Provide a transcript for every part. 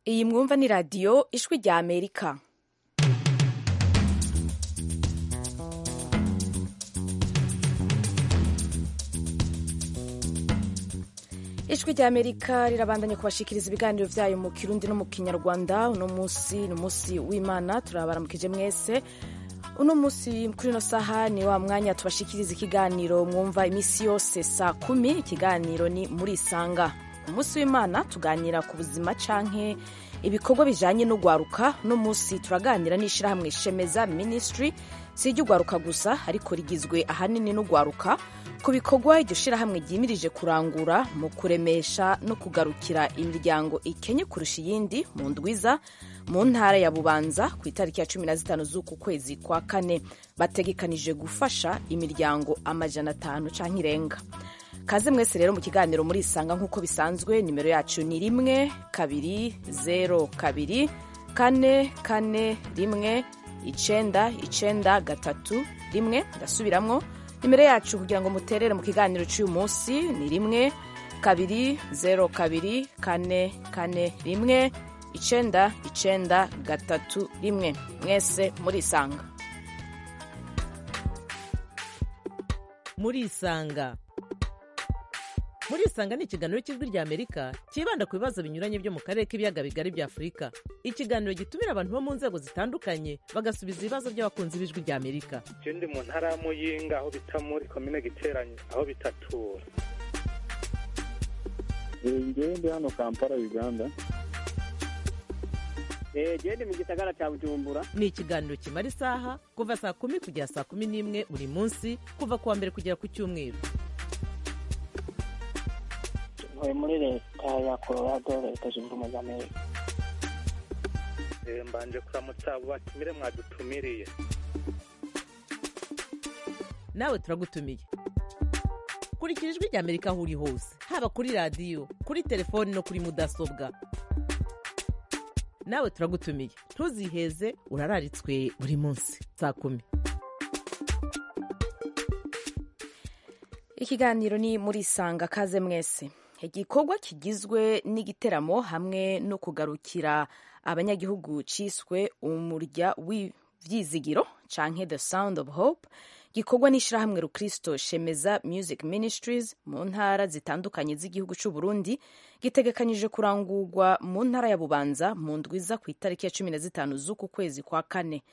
iyi mwumva ni radiyo ijwi rya amerika ijwi rya amerika rirabandanya kubashikiriza ibiganiro byayo mu kirundi no mu kinyarwanda uno munsi ni umunsi w'imana turabaramukije mwese uno munsi kuri ino saha ni wa mwanya tubashikiriza ikiganiro mwumva iminsi yose saa kumi ikiganiro ni muri isanga umunsi w'imana tuganira ku buzima canke ibikorwa bijanye no gwaruka uno munsi turaganira n'ishirahamwe shemeza ministry si iry'ugwaruka gusa ariko rigizwe ahanini n'ugwaruka ku bikorwa iryo shirahamwe ryimirije kurangura mu kuremesha no kugarukira imiryango ikenye kurusha iyindi mu ndwiza mu ntara ya bubanza ku itariki ya cumi na zitanu z'uku kwezi kwa kane bategekanije gufasha imiryango amajana atanu canke irenga kaze mwese rero mu kiganiro muri isanga nk'uko bisanzwe nimero yacu ni rimwe kabiri zero kabiri kane kane rimwe icenda icenda gatatu rimwe ndasubiramwo nimero yacu kugira ngo muterere mu kiganiro cy'uyu munsi ni rimwe kabiri zero kabiri kane kane rimwe icenda icenda gatatu rimwe mwese murisanga murisanga murisanga ni ikiganiro cy'ijwi rya amerika cyibanda ku bibazo binyuranye byo mu karere k'ibiyaga bigari bya afurika ikiganiro gitumira abantu bo mu nzego zitandukanye bagasubiza ibibazo by'abakunzi b'ijwi rya amerika ndi mu ntara ya muyinga aho bita muri komine giteranye aho bitatura ngewe ndi hano kampala uganda gende mu gisagara cya bujumbura ni ikiganiro kimara isaha kuva saa kumi kugera saa kumi n'imwe buri munsi kuva ku wa mbere kugera ku cyumweru ntuye muri leta ya colorado leta zunze ubumwe za amerika mbanje kuramutsa abo batumire mwadutumiriye nawe turagutumiye kurikira ijwi rya amerika aho uri hose haba kuri radiyo kuri telefoni no kuri mudasobwa nawe turagutumiye ntuziheze urararitswe buri munsi saa kumi ikiganiro ni muri isanga kaze mwese igikorwa kigizwe n'igiteramo hamwe no kugarukira abanyagihugu ciswe umurya w'ivyizigiro canke the sound of hope gikorwa n'ishirahamwe rukristo shemeza music ministries mu ntara zitandukanye z'igihugu c'u Burundi gitegekanyije kurangurwa mu ntara ya Bubanza mu ndwiza ku itariki ya cumi na zitanu z'uku kwezi kwa kane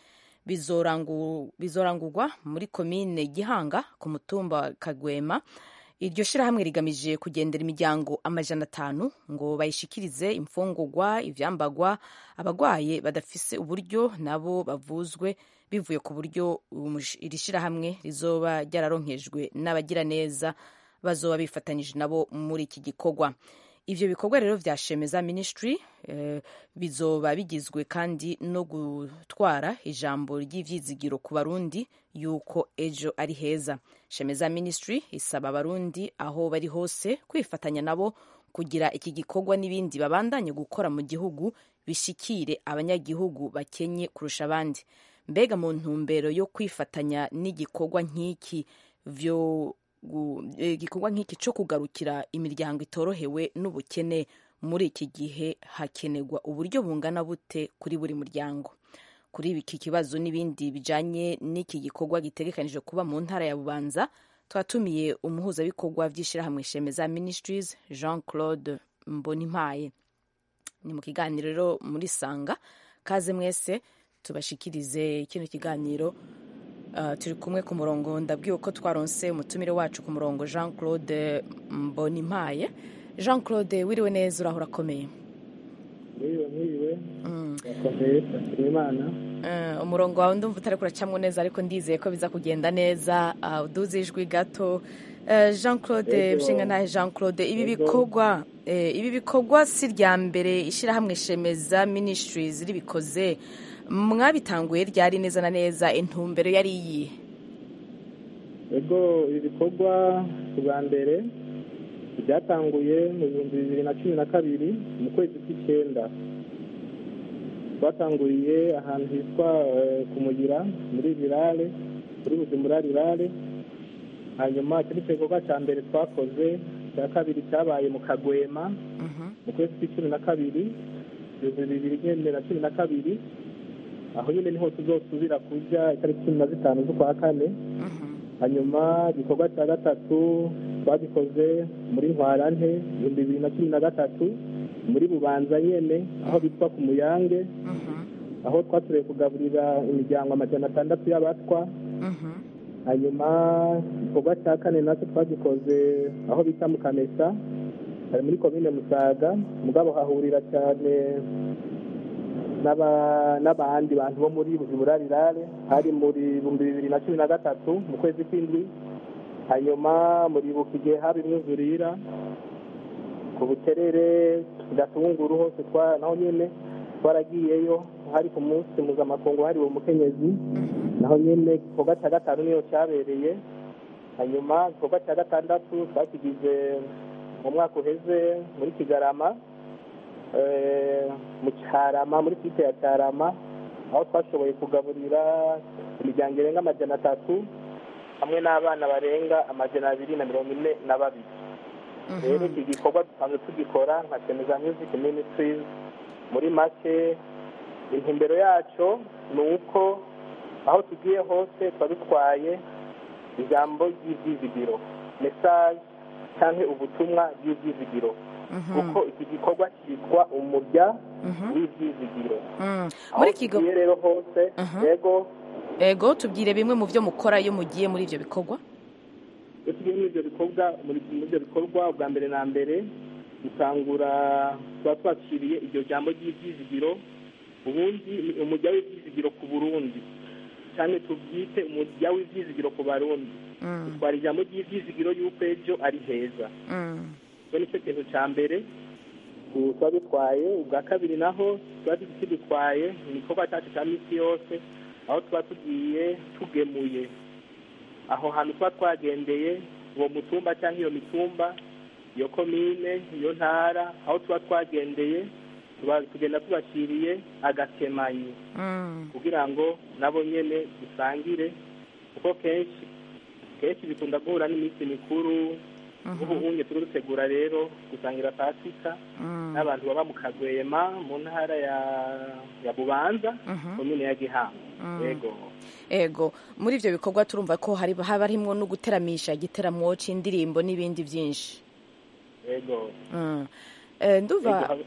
bizorangurwa muri komine Gihanga ku mutumba wa Kagwema iryo shirahamwe rigamije kugendera imiryango amajana atanu ngo bayishikirize imfungurwa ivyambagwa abagwaye badafise uburyo nabo bavuzwe bivuye ku buryo iri shirahamwe rizoba ryararonkejwe n'abagira neza bazoba bifatanyije nabo muri iki gikorwa ivyo bikorwa rero vya shemeza ministry eh, bizoba bigizwe kandi no gutwara ijambo ry'ivyizigiro ku barundi yuko ejo ari heza shemeza ministry isaba abarundi aho bari hose kwifatanya nabo kugira iki gikorwa n'ibindi babandanye gukora mu gihugu bishikire abanyagihugu bakenye kurusha abandi mbega mu ntumbero yo kwifatanya n'igikorwa nk'iki vyo igikorwa nk'iki cyo kugarukira imiryango itorohewe n'ubukene muri iki gihe hakenerwa uburyo bungana bute kuri buri muryango kuri iki kibazo n'ibindi bijanye n'iki gikorwa gitegekanije kuba mu ntara ya bubanza twatumiye umuhuzabikorwa vy'ishirahamwe shemeza ministries jean claude mbonimpaye ni mu kiganiro rero muri sanga kaze mwese tubashikirize kino kiganiro Uh, turi kumwe ku murongo ndabwiwe ko twaronse umutumire wacu ku murongo jean claude mbonimpaye jean claude wiriwe neza uraho urakomeye mwiriwe mwiriwe urakomeye turashima imana uh, umurongo wawe ndumva utari kuracamwo neza ariko ndizeye ko biza kugenda neza uh, uduze ijwi gato uh, jean claude mshingantahe jean claude ibi bikorwa eh, ibi bikorwa si rya mbere ishyirahamwe shemeza ministries ribikoze mwabitanguye ryari neza na neza intumbero yari iyihe ego ibi bikorwa bwa mbere byatanguye mu bihumbi bibiri na cumi na kabiri mu kwezi kw'icyenda twatanguriye ahantu hitwa kumugira muri rirare muri bujumbura rirare hanyuma iki ni igikorwa cya mbere twakoze icya kabiri cyabaye mu kagwema mu kwezi kw'icumi na kabiri ibihumbi bibiri nyine na cumi na kabiri aho nyine niho tuzosubira kujya itariki cumi na zitanu z'ukwa kane hanyuma igikorwa cya gatatu twagikoze muri ntwarante ibihumbi bibiri na cumi na gatatu muri bubanza nyene aho bitwa ku muyange aho twasubiye kugaburira imiryango amajana atandatu y'abatwa hanyuma igikorwa cya kane nacyo twagikoze aho bita mu kamesa hari muri komine musaga mugabo hahurira cyane n'aba- n'abandi bantu bo muri burarirare hari muri ibihumbi bibiri na cumi na gatatu mu kwezi kw'indwi hanyuma muribuka igihe haba imyuzurira ku buterere gatunguru hose twa naho nyine twaragiyeyo hari ku munsi mpuzamakungu hariwe umukenyezi naho nyine igikorwa cya gatanu niyo cyabereye hanyuma igikorwa cya gatandatu twakigize mu mwaka uheze muri kigarama eh, mu cyarama muri site ya cyarama aho twashoboye kugaburira imiryango irenga amajana atatu hamwe n'abana barenga amajana abiri na mirongo ine na babiri rero iki gikorwa dusanzwe tugikora nka semeza music ministries muri make intumbero yacyo ni uko aho tugiye hose tuba dutwaye ijambo ry'ibyizigiro mesaje cyangwa ubutumwa bw'ibyizigiro kuko iki gikorwa cyitwa umurya w'ibyizigiro Mm. aho muri kigo tugiye rero hose yego ego tubwire bimwe mu byo mukora iyo mugiye muri ibyo bikorwa iyo tugiye muri ibyo bikorwa muri muri ibyo bikorwa ubwa mbere na mbere dutangura tuba twakiriye iryo jambo ry'ibyizigiro ubundi ni umujya w'ibyizigiro ku burundi cyane tubyite umujya w'ibyizigiro ku barundi Mm, dutwara ijambo ry'ibyizigiro y'uko ejo ari heza mm, icyo ni cyo kintu cya mbere tu- tuba dutwaye ubwa kabiri naho tuba dutwaye mu gikorwa cyacu cya minsi yose aho tuba tugiye tugemuye aho hantu tuba twagendeye uwo mutumba cyangwa iyo mitumba iyo komine iyo ntara aho tuba twagendeye tuba tugenda tubashyiriye agakemanyi mm, kugira ngo nabo nyine dusangire kuko kenshi kenshi bikunda guhura n'iminsi mikuru ubu unye turi dutegura rero gusangira pasika mm, n'abantu baba mu kagwema mu ntara ya ya bubanza mhm. komine ya gihanga Mm. yego ego muri ibyo bikorwa turumva ko hari haba harimo no guteramisha igiteramo cy'indirimbo n'ibindi byinshi yego Mm. Eh, ndumva Yego,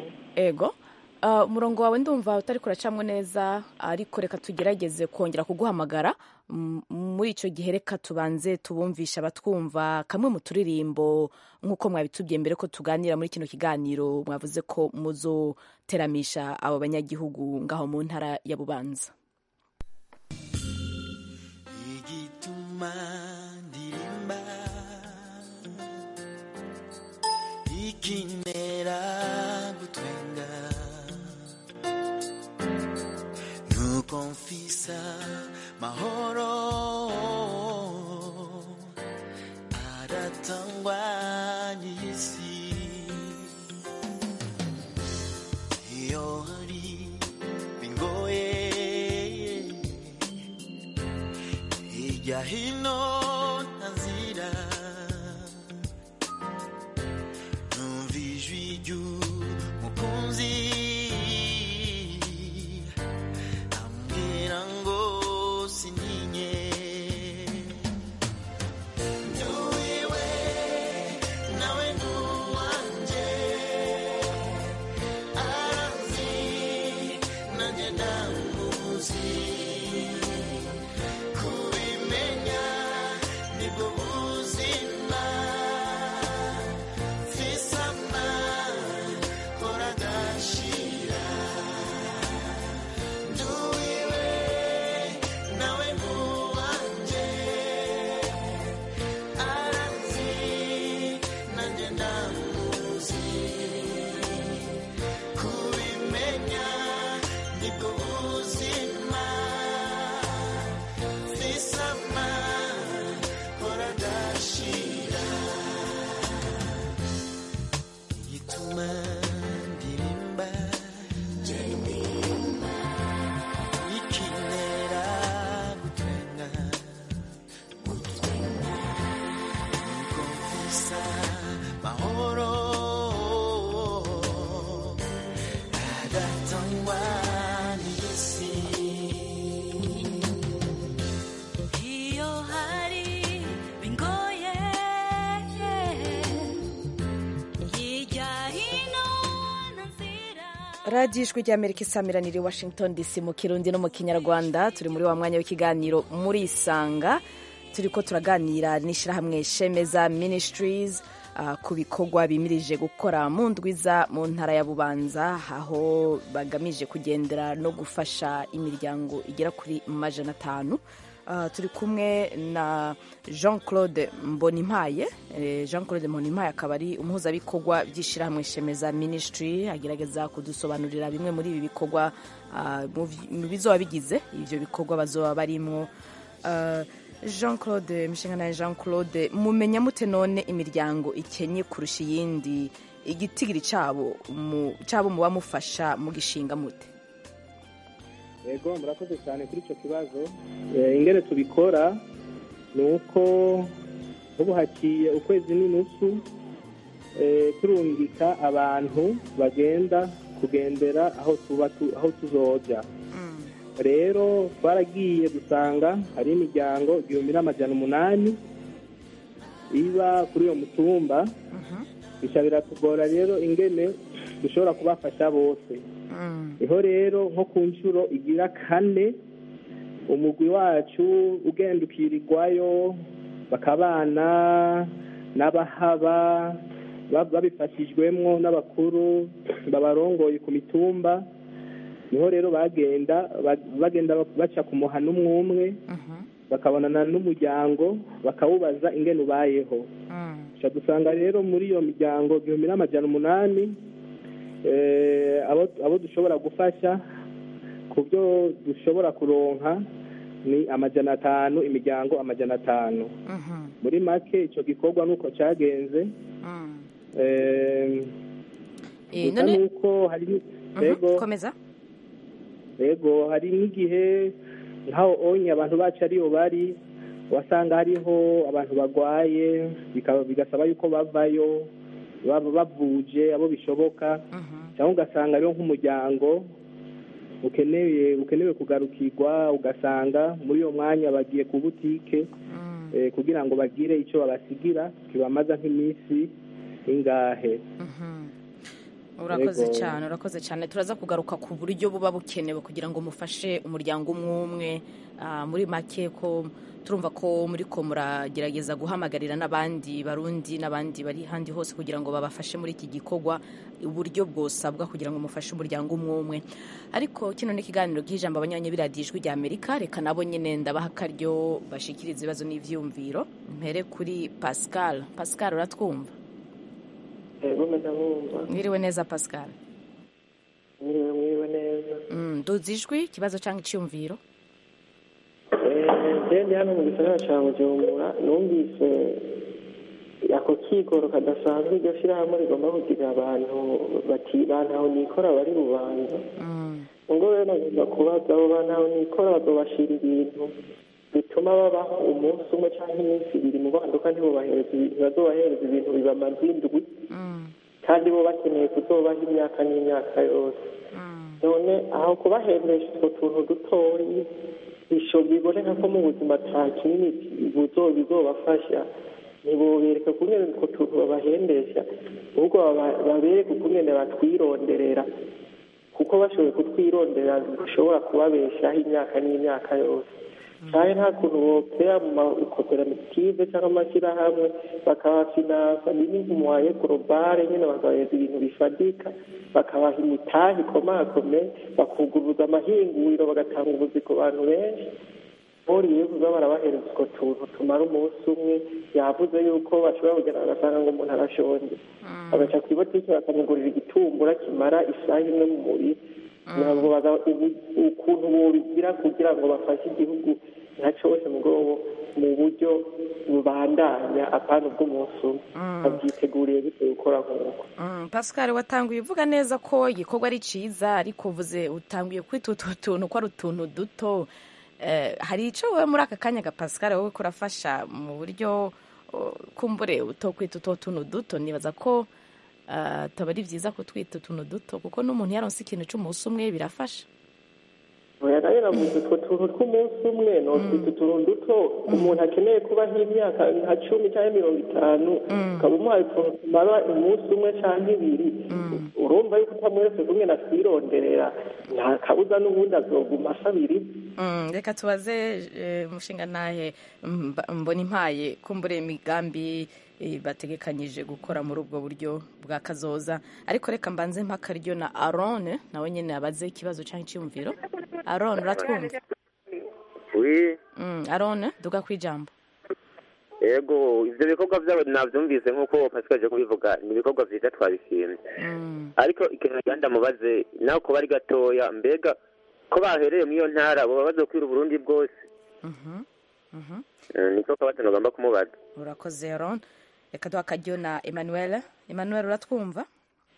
ego Ah, umurongo wawe ndumva utari kuracamwo neza ariko reka tugerageze kongera kuguhamagara Mm, muri icyo gihe reka tubanze tubumvisha abatwumva kamwe mu turirimbo nk'uko mwabitubwiye mbere ko tuganira muri kino kiganiro mwavuze ko muzoteramisha abo banyagihugu ngaho mu ntara ya bubanza igituma ndirimba ikinera gutwenga nuko mfisa mahoro aratangwa n'isi iyo hari bingoye hirya hino ntazira numva ijwi ry'umukunzi ambwira ngo sininye nduwiwe nawe nduwanje aranzi nanjye ndamuzi kubimenya nibwo buzima fisama kora gashira nduwiwe nawe nduwanje aranzi nanjye ndamuzi kubimenya nibwo buzima fisama kora gashira igituma ndirimba ikinera gutwenga nuko mfisa mahoro atangwa n'isi iyo hari bingoye hirya hino nta nzira radiyo ijwi ry'amerika isamiranira i washington dc mu kirundi no mu kinyarwanda turi muri wa mwanya w'ikiganiro muri isanga turi ko turaganira n'ishyirahamwe shemeza ministries ah, ku bikorwa bimirije gukora mu ndwiza mu ntara ya bubanza aho bagamije kugendera no gufasha imiryango igera kuri majana atanu Ah, turi kumwe na jean claude mbonimpaye Eh, jean claude mbonimpaye akaba ari umuhuzabikorwa by'ishyirahamwe shemeza ministry agerageza kudusobanurira bimwe muri ibi bikorwa ah, mu vi- mu bizoba bigize ibyo bikorwa bazoba barimo Ah, jean claude mishingana jean claude mumenya mute none imiryango ikenye kurusha iyindi igitigiri cyabo mu- cyabo muba mufasha mugishinga mute yego murakoze cyane kuri icyo kibazo Eh, ingene tubikora ni uko nk'ubu haciye ukwezi n'inusu eh, turungika abantu bagenda kugendera aho tuba tu- aho tuzoja rero twaragiye dusanga hari imiryango igihumbi n'amajana umunani iba kuri uyo mutumba bisha biratugora rero ingene dushobora kubafasha bose niho rero nko ku nshuro igira kane umugwi wacu ugenda ukirirwayo bakabana n'abahaba ba- babifashijwemwo n'abakuru babarongoye ku mitumba niho rero bagenda ba- bagenda baca ku muhana umwe umwe bakabonana n'umuryango bakawubaza ingene ubayeho Duca dusanga rero muri iyo miryango igihumbi n'amajana umunani eh, abo abo dushobora gufasha ku byo dushobora kuronka ni amajana atanu imiryango amajana atanu muri make icyo gikorwa nuko cyagenze eh, Eh, gusa none nuko hari ni- Mhm, yego komeza yego hari n'igihe nk'aho onye abantu bacu ariyo bari wasanga hariho abantu barwaye bikaba- bigasaba yuko bavayo baba bavuje abo bishoboka cyangwa ugasanga rero nk'umuryango ukeneye ukenewe kugarukirwa ugasanga muri uyo mwanya bagiye ku butike eh, kugira ngo bagire icyo babasigira kibamaza nk'iminsi ingahe urakoze Yego. cyane urakoze cyane turaza kugaruka ku buryo buba bukenewe kugira ngo mufashe umuryango umwe umwe Ah, muri make ko turumva ko muri ko muragerageza guhamagarira n'abandi barundi n'abandi bari handi hose kugira ngo babafashe muri iki gikorwa uburyo bwosabwa kugira ngo mufashe umuryango umwe umwe ariko kino ni ikiganiro cy'ijambo abanyanya biradiyo ijwi rya amerika reka nabo nyine ndabaha akaryo bashikiriza ibibazo n'ivyumviro mpere kuri pascal pascal uratwumva yego ndabumva mwiriwe neza pascal mwiriwe mwiriwe neza Mm, duzi ijwi ikibazo cyangwa icyumviro Eh, ndi hano mu gisagara cya bujumbura numvise ako kigoro kadasanzwe iryo shyirahamwe rigomba kugira abantu bati bantaho nikora bari bubanza ubwo rero nagomba kubaza abo bantaho nikora bazobashira ibintu bituma babaho umunsi umwe cyangwa iminsi ibiri mu banduka ntibubahereza ibintu bazobahereza ibintu bibamaze indwi kandi bo bakeneye kuzobaho imyaka n'imyaka yose none aho kubahendesha utwo tuntu dutoyi bisho biboneka ko mu buzima ata kinini buzo bizobafasha ntibobereka kungene utwo tuntu babahendesha ahubwo baba- babereke ukungene batwironderera kuko bashoboye kutwironderera dushobora kubabeshaho imyaka n'imyaka yose cyane nta kuntu bopera mu makoperative cyangwa amashyirahamwe bakabafinansa n'impuwaye globale nyine bakabahereza ibintu bifatika bakabaha imitahe ikomakomeye bakuguruza amahinguriro bagatanga ubuzi ku bantu benshi buriye kuza barabahereza utwo tuntu tumara umunsi umwe yavuze yuko bashobora kugera bagasanga ngo umuntu arashonje bagaca ku ibotiki bakamugurira igitumbura kimara isaha imwe mu mubiri ntabwo baga- ubu- ukuntu bobigira kugira ngo bafashe igihugu nka cyose mu bwobo mu buryo bubandanya apana ubw'umunsi umwe babyiteguriye bitewe gukora nk'uko Mm, pascal watanguye uvuga neza ko igikorwa ari cyiza ariko uvuze utanguye kwita utu tuntu ko ari utuntu duto Eh, hari icyo wowe muri aka kanya ga pascal wowe kurafasha mu buryo oh, kumbure uto kwita utwo tuntu duto nibaza ko ah, ataba ari byiza kutwita utuntu duto kuko n'umuntu yaronse ikintu cy'umunsi umwe birafasha oya nayo navuze utwo tuntu tw'umunsi umwe notwita utuntu duto umuntu akeneye kuba nk'imyaka nka cumi cyangwa mirongo itanu ukaba umuhaye utuntu tumara umunsi umwe cyangwa ibiri urumva yuko utamweretse kumwe na twironderera nta kabuza n'ubundi azoguma asabira ibye Mm, reka tubaze eh, mushinga nahe mba- mbona impaye kumbure imigambi eh, bategekanyije gukora muri ubwo buryo bwa kazoza ariko reka mbanze mpakaryo na arone nawe nyine abaze ikibazo cyangwa icyumviro arone uratwumva wi mm, arone duga ku ijambo yego ivyo bikorwa vyabo navyumvise nk'uko pasikaje kubivuga ni ibikorwa vyiza twabishimye mm, ariko ikintu nagira ndamubaze nawe kuba ari gatoya mbega ko bahereye muri iyo ntara boba bazokwira uburundi bwose mhm, mhm. Eh, niko kabazo nagomba kumubaza urakoze arone reka duha akaryo na emmanuel emmanuel uratwumva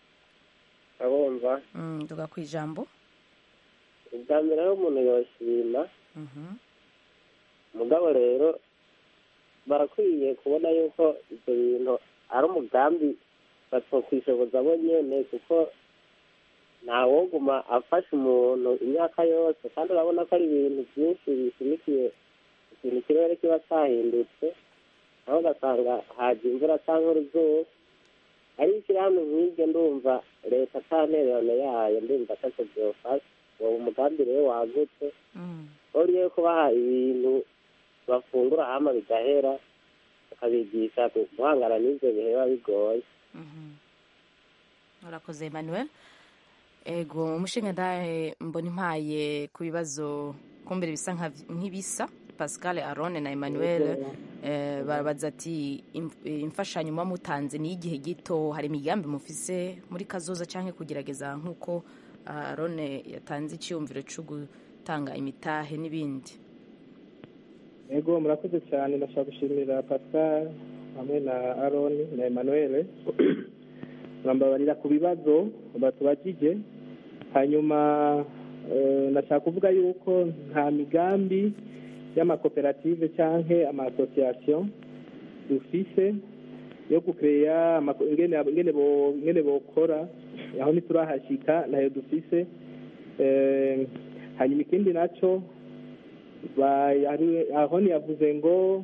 abumva mm, duga ku ijambo ubwa mbere rero umuntu yoshima Mhm, mugabo rero barakwiye kubona yuko ibyo bintu ari umugambi batokwishoboza bo nyene kuko ntawoguma afasha umuntu imyaka yose kandi urabona ko ari ibintu byinshi bishimikiye ikintu ikirere kiba cyahindutse aho ugasanga haje imvura cyangwa uruzuba ari ishyirahamwe nk'iryo ndumva leta ata ntererano yayo ndumva atacyo byofasha uwo umugambi rero wagutse mm, buriye kubaha ibintu bafungura hama bigahera bakabigisha guhangana n'ivyo bihe biba bigoye mhm. urakoze emmanuel ego umushinga ndahe mbona impaye ku bibazo kumbere bisa nka- nk'ibisa pascal arone na emmanuel eh, barabaza ati "Im- eh, imfashanyo muba mutanze ni igihe gito hari imigambi mufise muri kazoza cyangwa kugerageza nk'uko ah, arone yatanze icyiyumviro cyo gutanga imitahe n'ibindi yego murakoze cyane ndashaka gushimira pascal hamwe na aroni na emmanuel murambabarira ku bibazo batubajije hanyuma eh, ndashaka kuvuga yuko nta migambi y'amakoperative cyangwa amasosiyasiyo dufise yo gukeya ingene ingene bo- ingene bokora aho ntiturahashyika nayo dufise Eh, hanyuma ikindi nacyo ba- ari- aho ntiyavuze ngo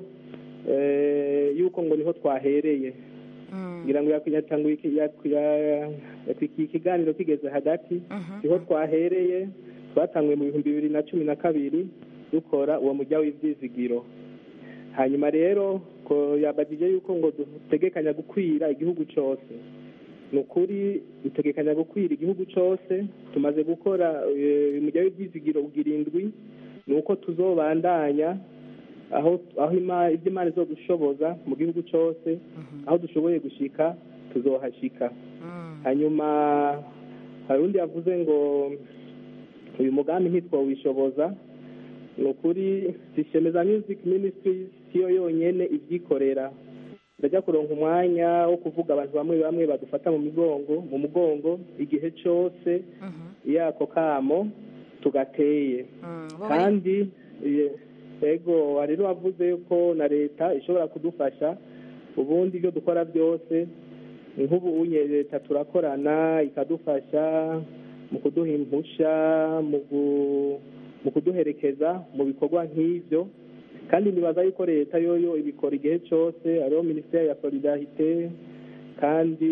eh, yuko ngo niho twahereye ngira ngo yaku- yatanguye iki- yaku- ya- iki ikiganiro kigeze hagati niho twahereye twatanguye mu bihumbi bibiri na cumi na kabiri dukora uwo mujya w'ibyizigiro hanyuma rero ko yabagije yuko ngo dutegekanya gukwira igihugu cyose ni ukuri dutegekanya gukwira igihugu cyose tumaze gukora eh, umujya w'ibyizigiro ugira indwi ni uko tuzobandanya aho aho ima- ibyo imana zo gushoboza mu gihugu cyose aho dushoboye gushika tuzohashika hanyuma hari undi yavuze ngo uyu mugambi ntitwawishoboza ni ukuri sishemeza music ministries siyo yonyene ibyikorera ndajya kuronka umwanya wo kuvuga abantu bamwe bamwe badufata mu migongo mu mugongo igihe cyose iyo ako kamo tugateye kandi ye- yego hari n'uwavuze ko na leta ishobora kudufasha ubundi ibyo dukora byose nk'ubu unye leta turakorana ikadufasha mu kuduha impusha mu gu- mu kuduherekeza mu bikorwa nk'ibyo kandi nibaza yuko leta yoyo ibikora igihe cyose hariho minisiteri ya solidarite kandi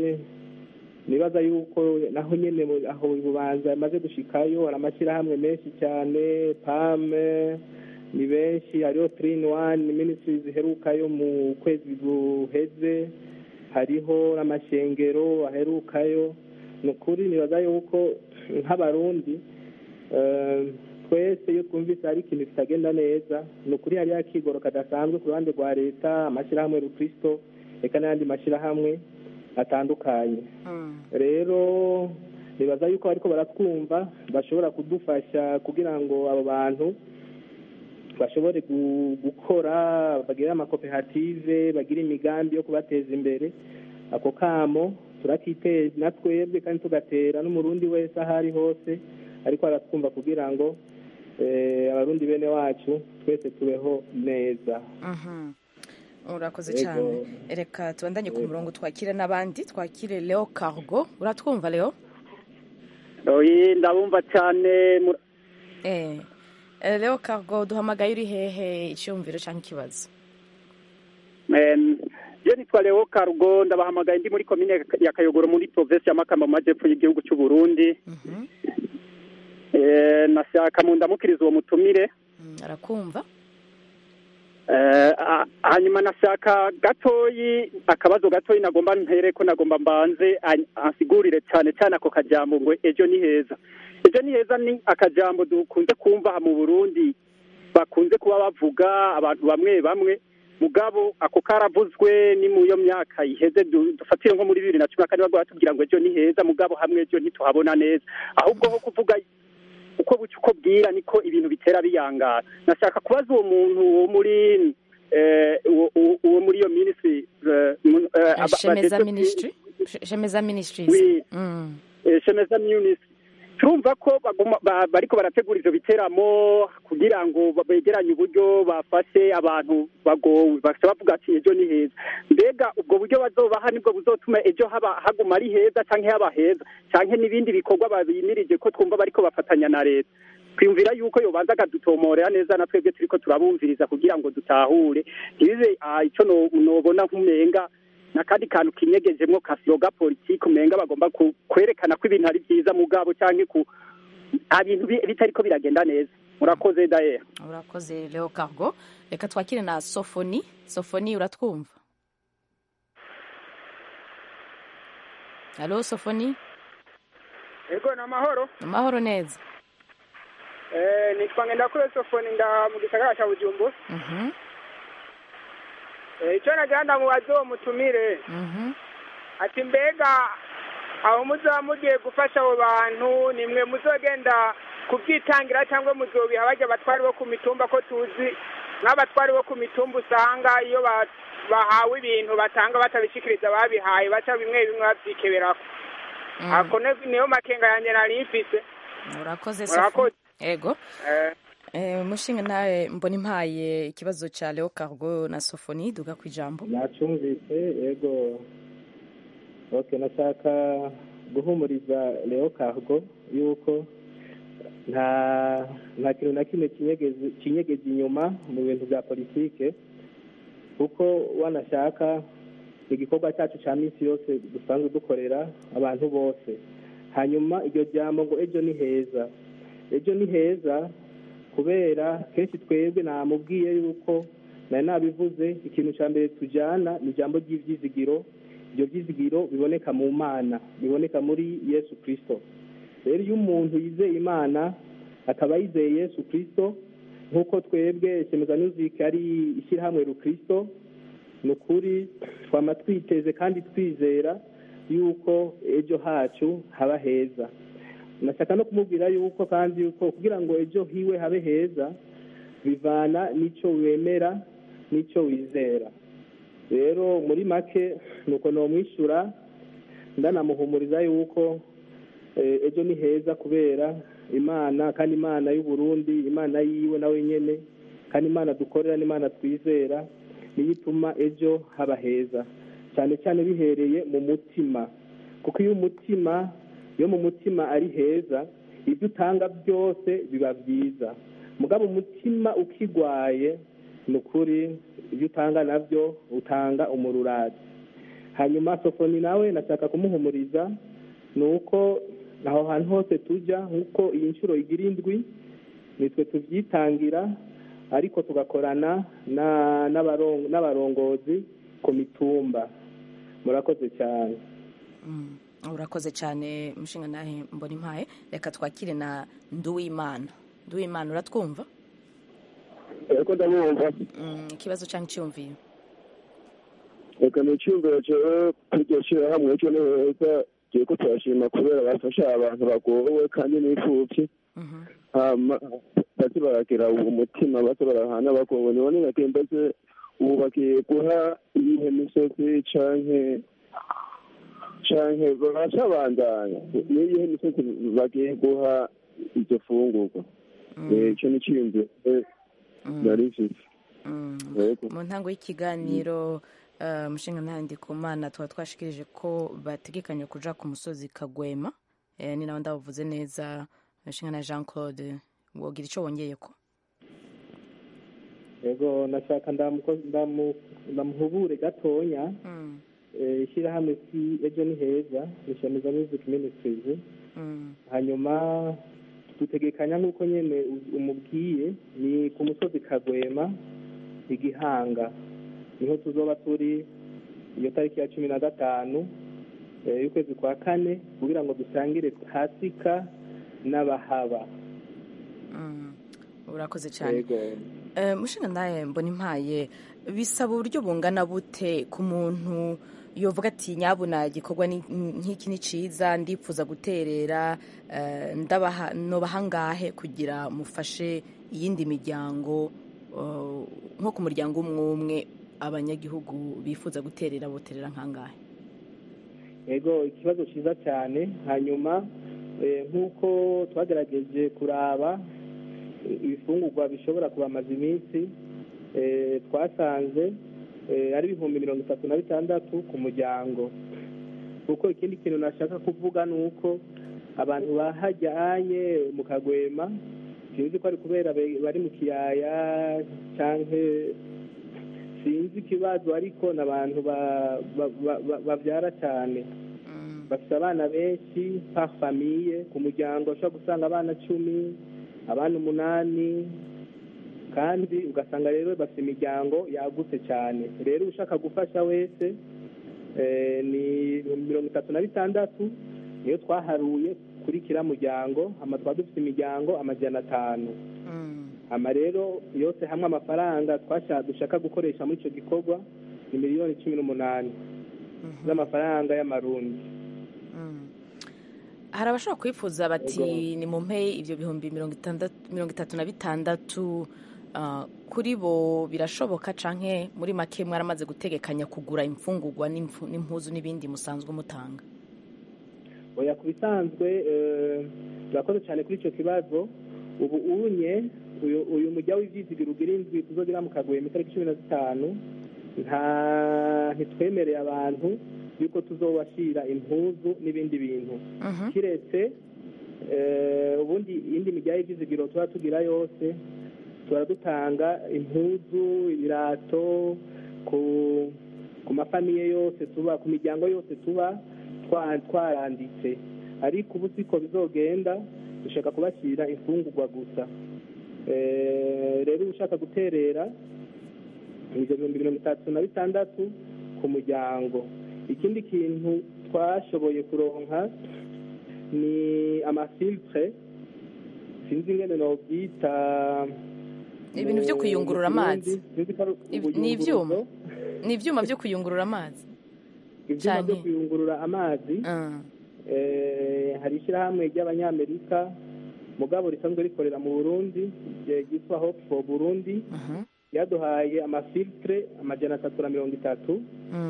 nibaza yuko naho nyine mu- aho bubanza yamaze gushikayo hari amashyirahamwe menshi cyane pame ni benshi hariho tirini wani minisitiri ziherukayo mu kwezi guheze hariho n'amashengero aherukayo ni ukuri nibaza yuko nk'abarundi eh, twese iyo twumvise hari ikintu kitagenda neza ni ukuri hariho akigoro kadasanzwe ku ruhande rwa leta amashyirahamwe rukristo reka n'ayandi mashyirahamwe atandukanye rero nibaza yuko bariko baratwumva bashobora kudufasha kugira ngo abo bantu bashobore gu- gukora bagire amakoperative bagire imigambi yo kubateza imbere ako kamo turakiteza na twebwe kandi tugatera n'umurundi wese aho ari hose ariko aratwumva kugira ngo eh, abarundi bene wacu twese tubeho neza Mhm. urakoze Yego. cyane reka tubandanye ku murongo twakire n'abandi twakire leo cargo uratwumva leo oyi ndabumva cyane mu- eh eh, leo cargo duhamagaye uri hehe icyumviro cyangwa ikibazo Em, je nitwa leo karugo ndabahamagaye ndi muri komine ya kayogoro muri provinsi ya makamba mu majyepfo y'igihugu cy'u burundi Eh, nashaka mu ndamukiriza uwo mutumire Mm, arakumva Eh, a- hanyuma nashaka gatoyi akabazo gatoyi nagomba mpere ko nagomba mbanze an- ansigurire cyane cyane ako kajambo ngo ejo ni heza ejo ni heza ni akajambo dukunze kumva aha mu burundi bakunze kuba bavuga abantu bamwe bamwe mugabo ako karavuzwe ni mu yo myaka iheze du- dufatire nko muri bibiri na cumi na kane bagwa batubwira ngo ejo ni heza mugabo hamwe ejo ntituhabona neza ahubwo ho kuvuga uko bucya uko bwira niko ibintu bitera biyangara nashaka kubaza uwo muntu wo muri eh, uwo- uwo- uwo muri iyo minisitiri eh, mu- eh, aba- shemeza badetse- ministry Sh- shemeza ministries Oui. Mm. eh, shemeza minisitiri turumva ko baguma ba- bariko barategura ivyo biteramo kugira ngo ba- begeranye uburyo bafashe abantu bagowe bakaca bavuga ati ejo ni heza mbega ubwo buryo bazobaha nibwo buzotuma ejo haba haguma ari heza canke haba heza canke n'ibindi bikorwa babimirije ko twumva bariko bafatanya na leta twiyumvira yuko yobanza akadutomorera neza na twebwe turiko turabumviriza kugira ngo dutahure ntibibe ah, ico no- nobona nk'umenga n'akandi kantu kinyegejemwo kasiyoga politiki umenga bagomba ku- kwerekana ko ibintu ari byiza mugabo canke ku nta bintu bi- bitariko biragenda neza murakoze daye urakoze leo cargo reka twakire na sofoni sofoni uratwumva halo sofoni Ego na mahoro. amahoro neza Eh nitwa Ngendakure Sofoni nda mu gisagara cya Bujumbura. Mhm, Eh icyo nagira ndamubaza uwo mutumire. mhm. Ati mbega aho muzaba mugiye gufasha abo bantu nimwe muzogenda kubyitangira cyangwa muzobiha bajya abatwari bo ku mitumba ko tuzi nk'abatwari bo ku mitumba usanga iyo ba- bahawe ibintu batanga batabishikiriza ababihaye baca bimwe bimwe babyikeberako Mm. ako ne- niyo makenga yanjye nari mfise urakoze Murakoze. sofoni ego Eh, Eh, mushinga nawe mbona impaye ikibazo cya leo cargo na sofoni duga ku ijambo nacumvise yego ok nashaka guhumuriza leo cargo yuko nta nta kintu na kimwe kinyegeze kinyegeza inyuma mu bintu bya politike kuko wanashaka igikorwa cyacu cya minsi yose dusanzwe dukorera abantu bose hanyuma iryo jambo ngo ejo ni heza ejo ni heza kubera kenshi twebwe namubwiye yuko nari nabivuze ikintu cya mbere tujyana ni ijambo ry'ibyizigiro ibyo byizigiro biboneka mu mana biboneka muri yesu kirisito rero iyo umuntu yizeye imana akaba yizeye yesu kirisito nk'uko twebwe semeza music ari ishyirahamwe rukirisito ni ukuri twama twiteze kandi twizera yuko ejo hacu haba heza nashaka no kumubwira yuko kandi yuko kugira ngo ejo hiwe habe heza bivana n'icyo wemera n'icyo wizera rero muri make nuko nomwishyura ndanamuhumuriza yuko eh, ejo ni heza kubera imana kandi imana y'u Burundi imana yiwe nawe nyene kandi imana dukorera n'imana twizera niyo ituma ejo haba heza cyane cyane bihereye mu mutima kuko iyo umutima iyo mu mutima ari heza ibyo utanga byose biba byiza mugabo umutima ukigwaye ni ukuri ibyo utanga nabyo utanga umururazi hanyuma sofoni nawe nashaka kumuhumuriza ni uko aho hantu hose tujya nk'uko iyi nshuro igira indwi nitwe tubyitangira ariko tugakorana na- n'abaron- n'abarongozi ku mitumba murakoze cyane Mm, urakoze cyane mushinga nawe mbona impaye reka twakire na nduwimana nduwimana uratwumva ariko ndamwumva Mm, ikibazo cyangwa icyumviyo reka ni icyumviro cyewe iryo shyirahamwe cyo ni heza tugiye ko turashima kubera bafasha abantu bagowe kandi n'imfubyi hama baze baragira umutima baze barahana bagowe nibone nagenda se ubu bagiye guha iyihe misozi canke canke baracabandanya n'iyihe misozi bagiye guha iryo fungurwa Eh, ico ni iciyumviro eh, nari mfise Yego. mu ntango y'ikiganiro eh, umushinga ntandi ku mana tuba twashikirije ko bategekanya kuja ku musozi kagwema Eh, ni nawe ndabuvuze neza umushinga na jean claude wogira ico wongeye ko yego nashaka ndamuko- ndamu- ndamuhubure gatonya Eh, ishyirahamwe si ejo ni heza ni shamiza music ministries hanyuma dutegekanya nk'uko nyene u- umubwiye ni ku musozi kagwema igihanga niho tuzoba turi iyo tariki ya cumi na gatanu eh, y'ukwezi kwa kane kugira ngo dusangire pasika n'abahaba urakoze cyane yego Eh, mushinga nawe mbona impaye bisaba uburyo bungana bute ku muntu yovuga ati nyabuna igikorwa ni- nk'iki ni ciza ndifuza guterera eh, ndabaha nobaha ngahe kugira mufashe iyindi miryango eh, nko ku muryango umwe umwe abanyagihugu bifuza guterera boterera nkangahe yego ikibazo cyiza cyane hanyuma eh, nk'uko twagerageje kuraba eh, ibifungurwa bishobora kubamaza iminsi eh, twasanze eh, ari ibihumbi mirongo itatu na bitandatu ku muryango kuko ikindi kintu nashaka kuvuga ni uko abantu bahajyanye mu kagwema sinzi ko ari kubera be- bari mu kiyaya canke sinzi ikibazo ariko ni abantu ba- ba- ba- ba- babyara cyane bafite abana benshi par famiye ku muryango ushobora gusanga abana cumi abana umunani kandi ugasanga rero bafite imiryango yagutse cyane rero ushaka gufasha wese eh, ni mirongo itatu na bitandatu niyo twaharuye kuri kiriya muryango hama twaba dufite imiryango amajana atanu hama rero yose hamwe amafaranga twasha dushaka gukoresha muri icyo gikorwa ni miliyoni cumi n'umunani z'amafaranga y'amarundi hari abashobora kwifuza bati ni mu mpe ibyo bihumbi mirongo itandatu mirongo itatu na bitandatu ah, kuri bo birashoboka canke muri make mwaramaze gutegekanya kugura imfungurwa n'imfu- n'impuzu n'ibindi musanzwe mutanga oya ku bisanzwe eh, turakoze cyane kuri icyo kibazo ubu unye uyu uyu mujya w'ibyizigiro ugira indwi tuzogira mu kagwema itariki cumi na zitanu nta ntitwemereye abantu yuko tuzobashyira impuzu n'ibindi bintu kiretse eh, ubundi iyindi mijya y'ibyizigiro tuba tugira yose tuba dutanga impuzu ibirato ku ku mafamiye yose tuba ku miryango yose tuba twa- twaranditse ariko ubu siko bizogenda dushaka kubashyira imfungurwa gusa Eh, rero ushaka guterera ibyo bihumbi mirongo itatu na bitandatu ku muryango ikindi kintu twashoboye kuronka ni amafiltre sinzi ingene nobyita ibintu byo mu- kuyungurura mu Kirundi. amazi Sinzi ko ari Ib- ni ibyuma ubuyunguruzo. ni ibyuma byo kuyungurura amazi ibyuma byo Canke- kuyungurura amazi eh, hari ishyirahamwe ry'abanyamerika mugabo risanzwe rikorera mu burundi eh, ryitwa hope for burundi ryaduhaye amafiltre amajana atatu na mirongo itatu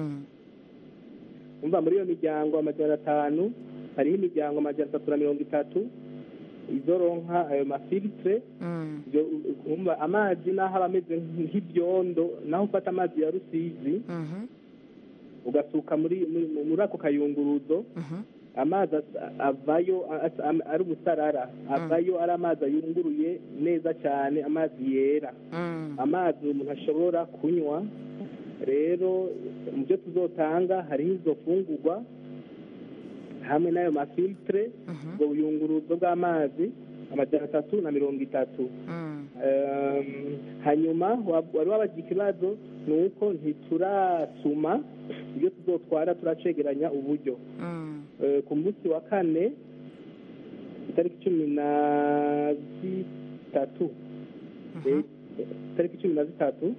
umva muri iyo miryango amajana atanu hariho imiryango amajana atatu na mirongo itatu izoronka ayo mafiltre Ibyo, umva amazi naho aba ameze nk'ibyondo naho ufata amazi ya rusizi ugasuka muri muri- muri ako kayunguruzo amazi asa- avayo asa- am- ari umusarara avayo ari amazi ayunguruye neza cyane amazi yera amazi umuntu ashobora kunywa rero mu byo tuzotanga hariho izo fungurwa hamwe n'ayo mafiltre ubwo buyunguruzo bw'amazi amajana atatu na mirongo itatu Um, hanyuma wa- wari wabagira ikibazo ni uko ntiturasuma ibyo tuzotwara turacegeranya uburyo Eh, ku munsi wa kane itariki cumi na zitatu Eh, itariki cumi na zitatu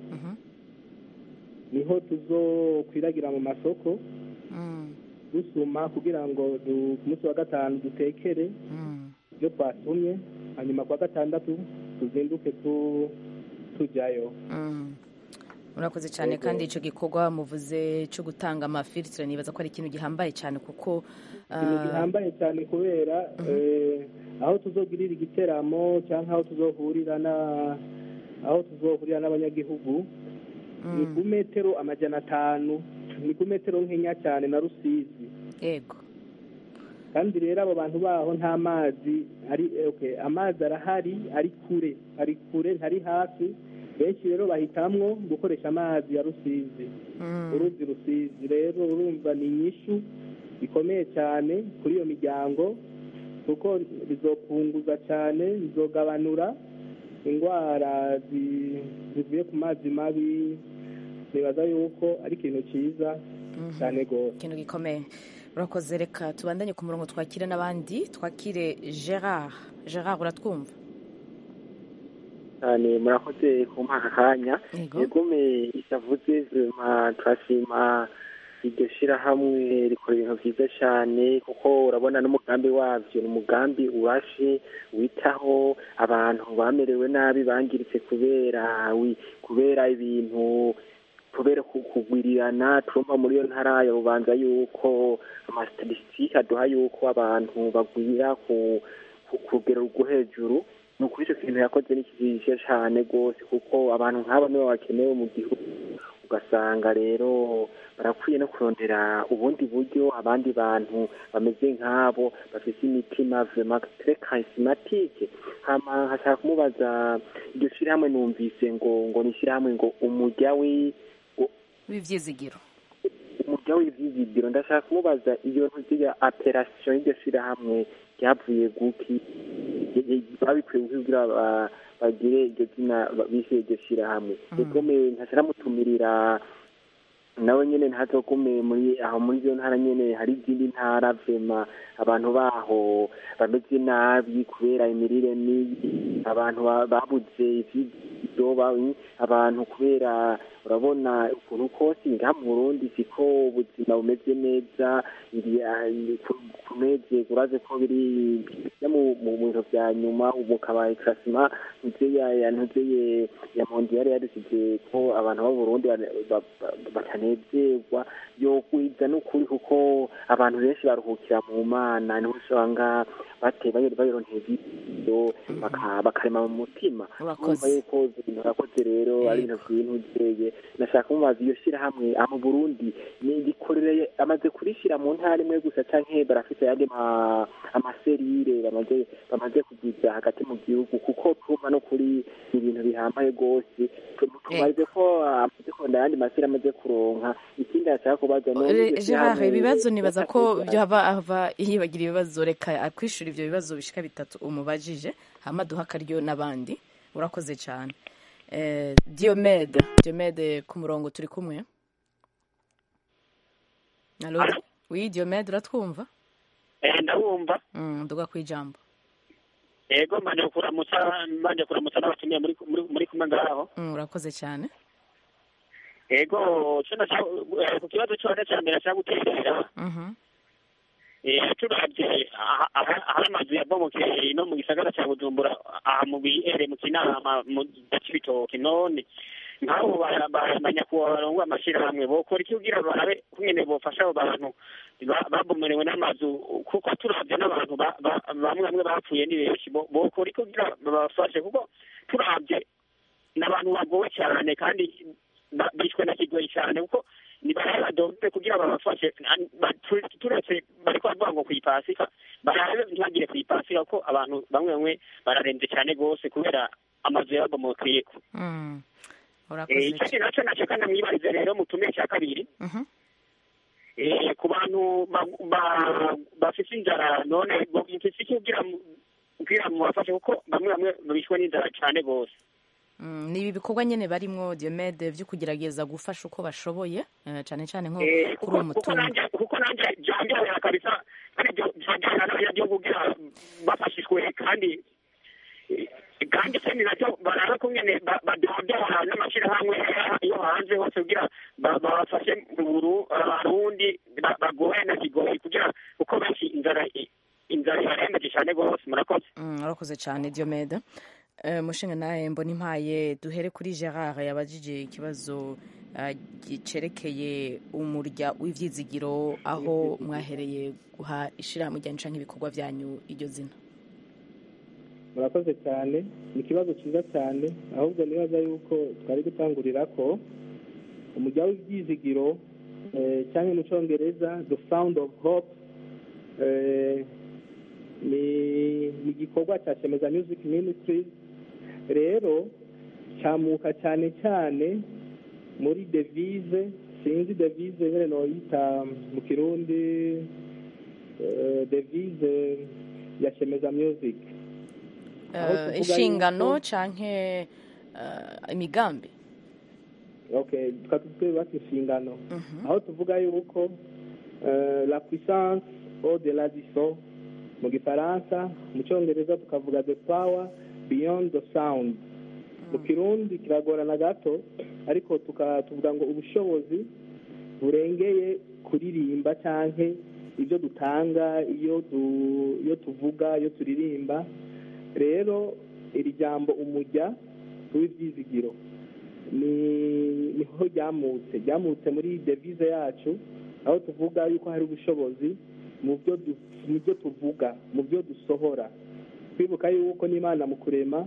niho tuzokwiragira mu masoko dusuma kugira ngo du- ku munsi wa gatanu dutekere ibyo twasumye hanyuma ku wa gatandatu tuzinduke tu- tujyayo murakoze cyane Yego. kandi icyo gikorwa muvuze cyo gutanga amafiltre nibaza ko ari ikintu gihambaye cyane kuko ikintu ah, gihambaye cyane kubera eh, aho tuzogirira igiteramo cyangwa aho tuzohurira na aho tuzohurira n'abanyagihugu ni ku metero amajana atanu ni ku metero nkenya cyane na rusizi yego kandi rero abo bantu baho nta mazi ari okay, amazi arahari ari kure ari kure ntari hafi benshi rero bahitamwo gukoresha amazi ya rusizi uruzi rusizi rero urumva ni inyishu bikomeye cyane kuri iyo miryango kuko bizopunguza cyane bizogabanura indwara zi- zivuye ku mazi mabi nibaza yuko ari ikintu cyiza cyane rwose ikintu gikomeye urakoze reka tubandanye ku murongo twakire n'abandi twakire gerard gerard uratwumva cyane murakoze kumpa aka kanya Yego. yegume isavuze vema turashima iryo shirahamwe rikora ibintu byiza cyane kuko urabona n'umugambi wabyo ni umugambi urashe witaho abantu bamerewe nabi bangiritse kubera wi- kubera ibintu kubera ku- kugwirirana turumva muri iyo ntara ya bubanza yuko amasitatisitike aduha yuko abantu bagwira ku ku ku rugero rwo hejuru ni ukuri icyo kintu yakoze ni kijishe cyane rwose kuko abantu nk'abo nibo bakenewe mu gihugu ugasanga rero barakwiye no kurondera ubundi buryo abandi bantu bameze nk'abo bafite imitima vema tre karisimatike hama nkashaka kumubaza iryo shyirahamwe numvise ngo ngo ni ishyirahamwe ngo umujya wi w'ibyizigiro umujya w'ibyizigiro ndashaka kumubaza iyo ntuziga operasiyo y'iryo shyirahamwe ryavuye guki babikuye kugira ba- bagire iryo zina ba- bishe iryo shyirahamwe egome ntashiramutumirira nawe nyene ntazogume muri aho muri iyo ntara nyene hari izindi ntara vema abantu baho bameze nabi kubera imirire mibi abantu ba- babuze ivyidoba abantu kubera urabona ukuntu kose ngaha mu burundi siko ubuzima bumeze neza ndi- ah, ku- kunezerwa urazi ko biri no mu mu bintu vya nyuma ubu kabaye klasima ntuze ya ya ntuze ye ya mondiyari yadusize ko abantu b'u Burundi bane- ba- ba- batanezerwa yogwiza n'ukuri kuko abantu benshi baruhukira mu mana niho usanga bateye bayero bayironteye ibyo baka- bakarema mu mutima Urakoze. urumva yuko ibintu urakoze rero ari ibintu vy'intuzeye nashaka kumubaza iyo shirahamwe aha mu burundi ni rikorere amaze kurishira mu ntara imwe gusa canke barafite ayandi ma- amaserire bamaze bamaze kugiza hagati mu gihugu kuko tuma no kuri ni ibintu bihambaye rwose tumaze ko amaze kubona ayandi maseri amaze kuronka ikindi ashaka kubaza ni Re- gerard ibibazo nibaza ko byaba ava yibagira ibibazo reka akwishura ibyo bibazo bishika bitatu umubajije hama duha akaryo n'abandi urakoze cyane Eh, diomede diomede ku murongo turi kumwe Allo? oui diomede uratwumva Eh, ndabumva Mm, nduga ku ijambo yego mbanje kuramutsa mbanje kuramutsa n'abatumiye muri muri muri kumwe ngaho Mm, urakoze cyane yego cyo naca ku kibazo cyone cya mbere cya guterera Mhm. eh turavye aha- aha- ahari amazu yabomokeye no mu gisagara cya bujumbura aha mu bihere mu kinama mu cibitoke none nk'abo banyakubahwa barongo amashirahamwe bokora iki kugira barabe kungene bofasha abo bantu ba- babomorewe n'amazu kuko turavye n'abantu ba- ba- bamwe bamwe bapfuye ni benshi bo- bokora iki kugira babafashe kuko turavye n'abantu bagowe cyane kandi ba- bishwe na kigoyi cyane kuko nibarabe badombe kugira babafashe An- ba- tu- turetse bariko bavuga ngo kwipasika barabe ntibagire kwipasika kuko abantu bamwe bamwe bararembye cyane rwose kubera amazu yabomokeyeko Mm, Eh, urakoze ikindi nacyo nacyo kandi mwibarize rero mutume cya kabiri Mhm. eh, ku bantu ba- ba- bafite inzara none bo- mufise iki kugira mu- kugira mubafashe kuko bamwe bamwe bishwe n'inzara cyane rwose Mm, ni ibi bikorwa nyine barimwo diomede byo kugerageza gufasha uko bashoboye eh, cyane cyane nko Eh, kuri uwo kuko kuko mutungo nanjye kuko nanjye byongera kabisa kandi byo- byongera n'abanyagihugu kugira bafashishwe kandi eh, kandi ikindi nacyo barabe kungene ba- badodora n'amashyirahamwe yo hanze hose kugira ba- babafashe mu Buru- abarundi ba- bagoye na kigoyi kugira kuko benshi inzara inzara ibarembeje cyane rwose murakoze Mm, urakoze cyane diomede Eh, mushinga nawe mbona impaye duhere kuri gerard yabajije ikibazo eh, cerekeye umurya w'ivyizigiro aho mwahereye guha ishirahamwe ryanyu canke ibikorwa vyanyu iryo zina murakoze cyane ni ikibazo cyiza cyane ahubwo nibaza yuko twari gutangurira ko umujya w'ibyizigiro eh, cyangwa mu cyongereza the sound of hope eh, ni ni igikorwa cya shemeza music ministries rero cyamuka cyane cyane muri devise sinzi devise nyine noyita mu kirundi eh, devise ya shemeza music Aho Eh, tuvuga inshingano yuko- canke eh, imigambi okay tukatubwira bati inshingano aho tuvuga yuko eh, la puissance au delà du son mu gifaransa mu cyongereza tukavuga the power beyond the sound mu kirundi kiragorana gato ariko tuka- tuvuga ngo ubushobozi burengeye kuririmba canke ibyo dutanga iyo du- iyo tuvuga iyo turirimba rero iri jambo umujya w'ibyizigiro ni niho ryamutse ryamutse muri devise yacu aho tuvuga yuko hari ubushobozi mu byo du- mu byo tuvuga mu byo dusohora twibuka yuko n'imana mu kurema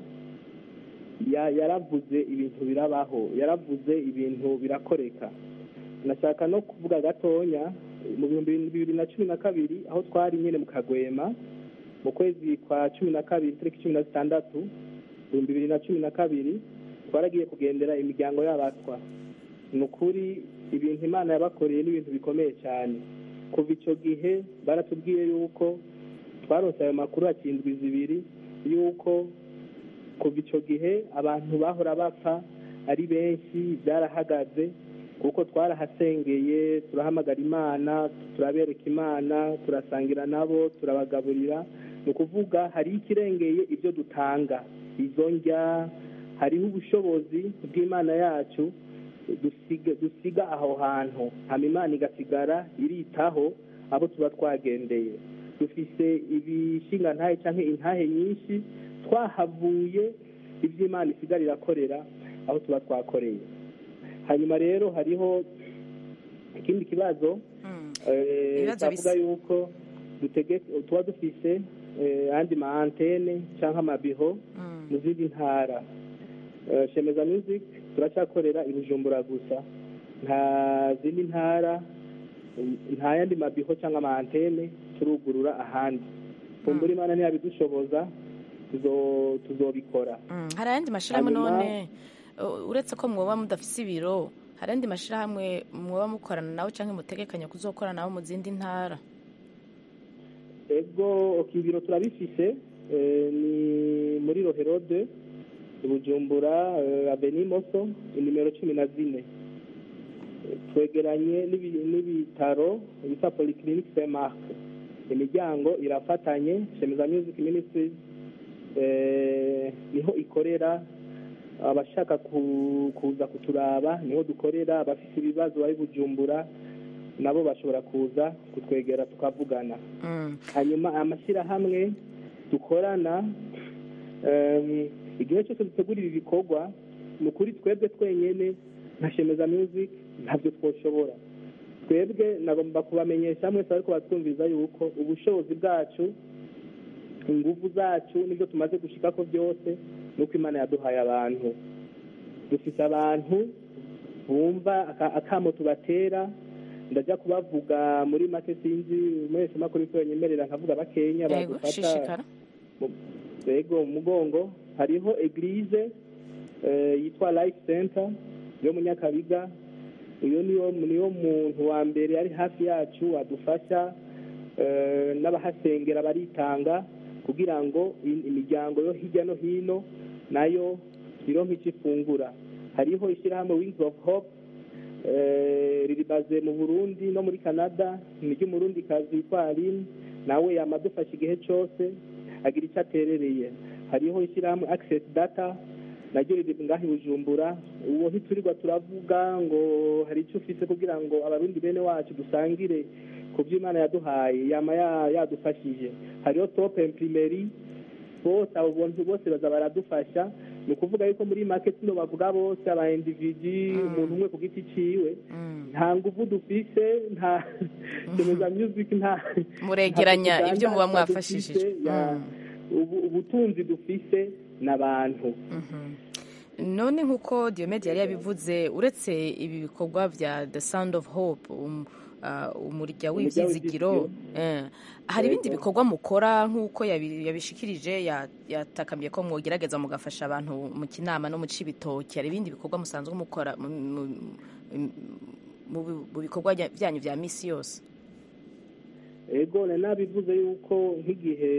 ya- yaravuze ibintu birabaho yaravuze ibintu birakoreka nashaka no kuvuga gatonya mu bihumbi bibiri na cumi na kabiri aho twari nyine mu kagwema mu kwezi kwa cumi na kabiri tariki cumi na zitandatu ibihumbi bibiri na cumi na kabiri twaragiye kugendera imiryango y'abatwa ni ukuri ibintu imana yabakoreye n'ibintu bikomeye cyane kuva icyo gihe baratubwiye yuko twaronse ayo makuru hakindwi zibiri yuko kuva icyo gihe abantu bahora bapfa ari benshi byarahagaze kuko twarahasengeye turahamagara imana turabereka imana turasangira nabo turabagaburira ni ukuvuga hari ikirengeye ibyo dutanga izo njya hariho ubushobozi bw'imana yacu dusiga dusiga aho hantu hama imana igasigara iritaho abo tuba twagendeye dufise ibishinga ntahe cyangwa intahe nyinshi twahavuye ibyo imana isigara irakorera aho tuba twakoreye hanyuma rero hariho ikindi kibazo eh, Ibibazo twavuga bisa. yuko dutege- tuba dufise eh, andi ma antene cyangwa amabiho mu zindi ntara Eh, shemeza music turacyakorera i bujumbura gusa nta zindi ntara nta yandi mabiho cyangwa ama antene turugurura ahandi kumbura imana ntiyabidushoboza tuzo- tuzobikora Mm, hari ayandi mashyirahamwe Hanyuma- none uh, uretse ko mwoba mudafise ibiro hari ayandi mashyirahamwe mwoba mukorana nawe cyangwa mutegekanya kuzokorana nabo mu zindi ntara ego ok, ibiro turabifise eh, ni muri roherode i bujumbura eh, aveni moso inimero cumi na zine Eh, twegeranye n'ibi- n'ibitaro bita polyclinique saint mark imiryango irafatanye shemeza music ministries eh, niho ikorera abashaka ku- kuza kuturaba niho dukorera abafite ibibazo bari bujumbura nabo bashobora kuza kutwegera tukavugana hanyuma amashyirahamwe dukorana em, igihe cyose dutegura ibi bikorwa ni ukuri twebwe twenyine nka shemeza music ntabyo twoshobora twebwe nagomba kubamenyesha mwese ariko batwumviza yuko ubushobozi bwacu ingufu zacu n'ibyo tumaze gushikako byose ni uko imana yaduhaye abantu dufite abantu bumva aka- akamo tubatera ndajya kubavuga muri make sinzi mwese makuru ko nyemerera nkavuga bakenya yego badufata shishikara yego mu mugongo hariho eglise eh, yitwa life center yo mu nyakabiga uyo niyo niyo muntu wa mbere ari hafi yacu adufasha eh, n'abahasengera baritanga kugira ngo i- imiryango yo hirya no hino nayo ironke icyo ifungura hariho ishyirahamwe wings of hope eh, riribaze mu burundi no muri canada ni ry'umurundi kazi yitwa aline nawe yamadufasha igihe cyose agira icyo aterereye hariho ishyirahamwe access data naryo riri ngaho i bujumbura uwo ntiturirwa turavuga ngo hari icyo ufite kugira ngo abarundi bene wacu dusangire ku byo imana yaduhaye yama ya- yadufashije hariho top imprimeri bose abo bantu bose baza baradufasha ni ukuvuga yuko muri market no bavuga bose aba individi umuntu umwe ku giti ciwe nta nguvu dufise nta kemeza music nta muregeranya nta ibyo muba dufise, mwafashishije ya- ubu- ubutunzi dufise n'abantu none nk'uko Diomede yari yabivuze uretse ibi bikorwa bya the sound of hope um, uh, umurya w'ibyizigiro eh, hari ibindi Yego. bikorwa mukora nk'uko yabi- yabishikirije ya- yatakambye ko mwogerageza mugafasha abantu mu kinama no mu cibitoki hari ibindi bikorwa musanzwe mukora mu- mu- mu- mu bi- mu bikorwa bya- byanyu vya misi yose ego nari nabivuze yuko nk'igihe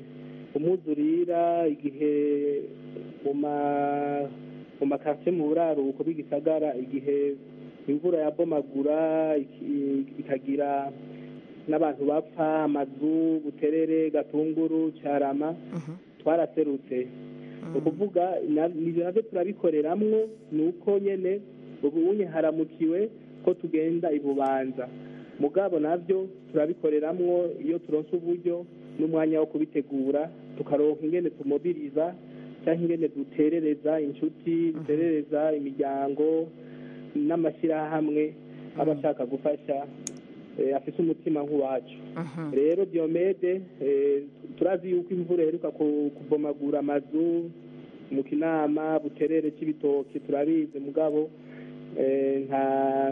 umwuzurira igihe mu ma mu makaritsiye mu buraruko bw'igisagara igihe imvura yabomagura iki- ikagira n'abantu bapfa amazu buterere gatunguru cyarama twaraserutse ni ukuvuga na- ibyo nabyo turabikoreramwo ni uko nyene ubu unye haramukiwe ko tugenda i bubanza mugabo nabyo turabikoreramwo iyo turonse uburyo n'umwanya wo kubitegura tukaronka ingene tumobiriza cyangwa ingene duterereza inshuti duterereza imiryango n'amashyirahamwe aba ashaka gufasha eh, afise umutima nk'uwacu rero diomede eh, turazi yuko imvura iheruka ku- kubomagura amazu mu kinama buterere cy'ibitoki turabizi mugabo eh, nta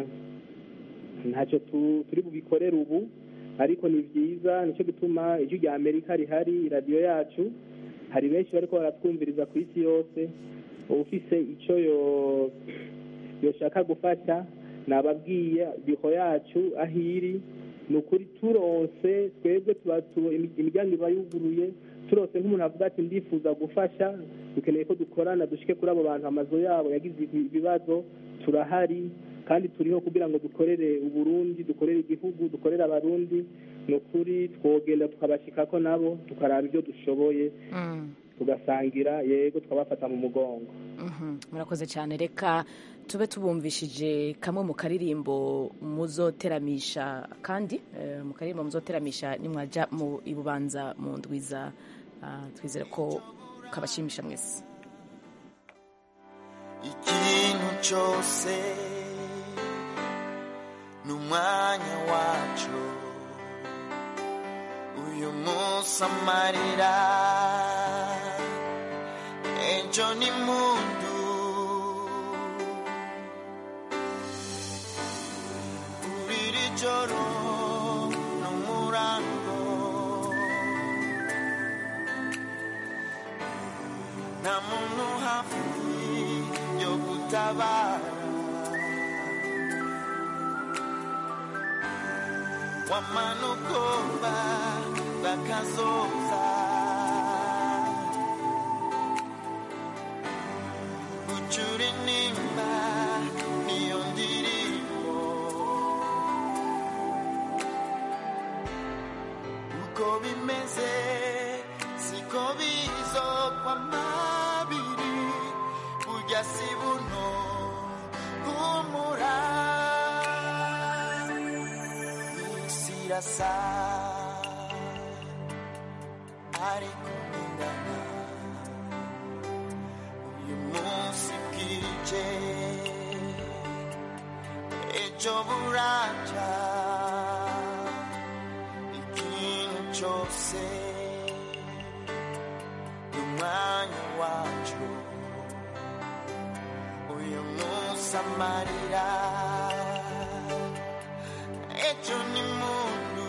ntacyo tu- turi bubikorere ubu ariko ni byiza nicyo gituma ijwi rya amerika rihari radiyo yacu hari benshi bariko baratwumviriza ku isi yose ufise icyo yo yoshaka gufasha nababwiye biho yacu aho iri ni ukuri turonse twebwe tuba tu- imi- imiryango iba yuguruye turose nk'umuntu avuga ati ndifuza gufasha dukeneye ko dukorana dushike kuri abo bantu amazu yabo yagize ibibazo turahari kandi turiho kugira ngo dukorere uburundi dukorere igihugu dukorere abarundi ni ukuri twogenda tukabashikako nabo tukaraba ibyo dushoboye tugasangira yego tukabafata mu mugongo Mhm, murakoze cyane reka tube tubumvishije kamwe mu karirimbo muzoteramisha kandi eh, mu karirimbo muzoteramisha nimwaja mu ibubanza mu ndwiza ah, twizere ko kabashimisha mwese ikintu cyose ni umwanya wacu uyu munsi amarira ejo ni mundu kuri iri joro ni umurango nta muntu hafi yo gutabara wamanukoba bakazoza gucura inimba niyo ndirimbo uko bimeze siko bizokwa mabiri burya si buno humura isi irasa ariko ingana uyu munsi bwije ejo buraca ikintu cyose ni umwanya wacu uyu munsi amarira ejo ni mundu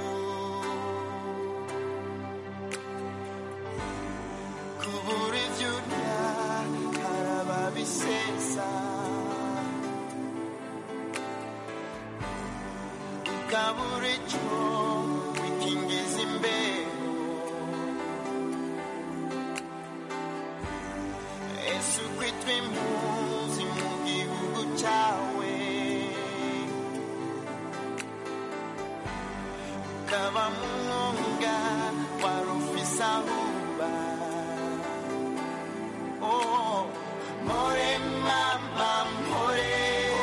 kubura ibyo urya haraba bisesa ukabura icyo wikingiza imbeho ese ukwitwa impunzi mu gihugu cyawe ukaba mu mwonga wari ufise aho uba Oh, more mama more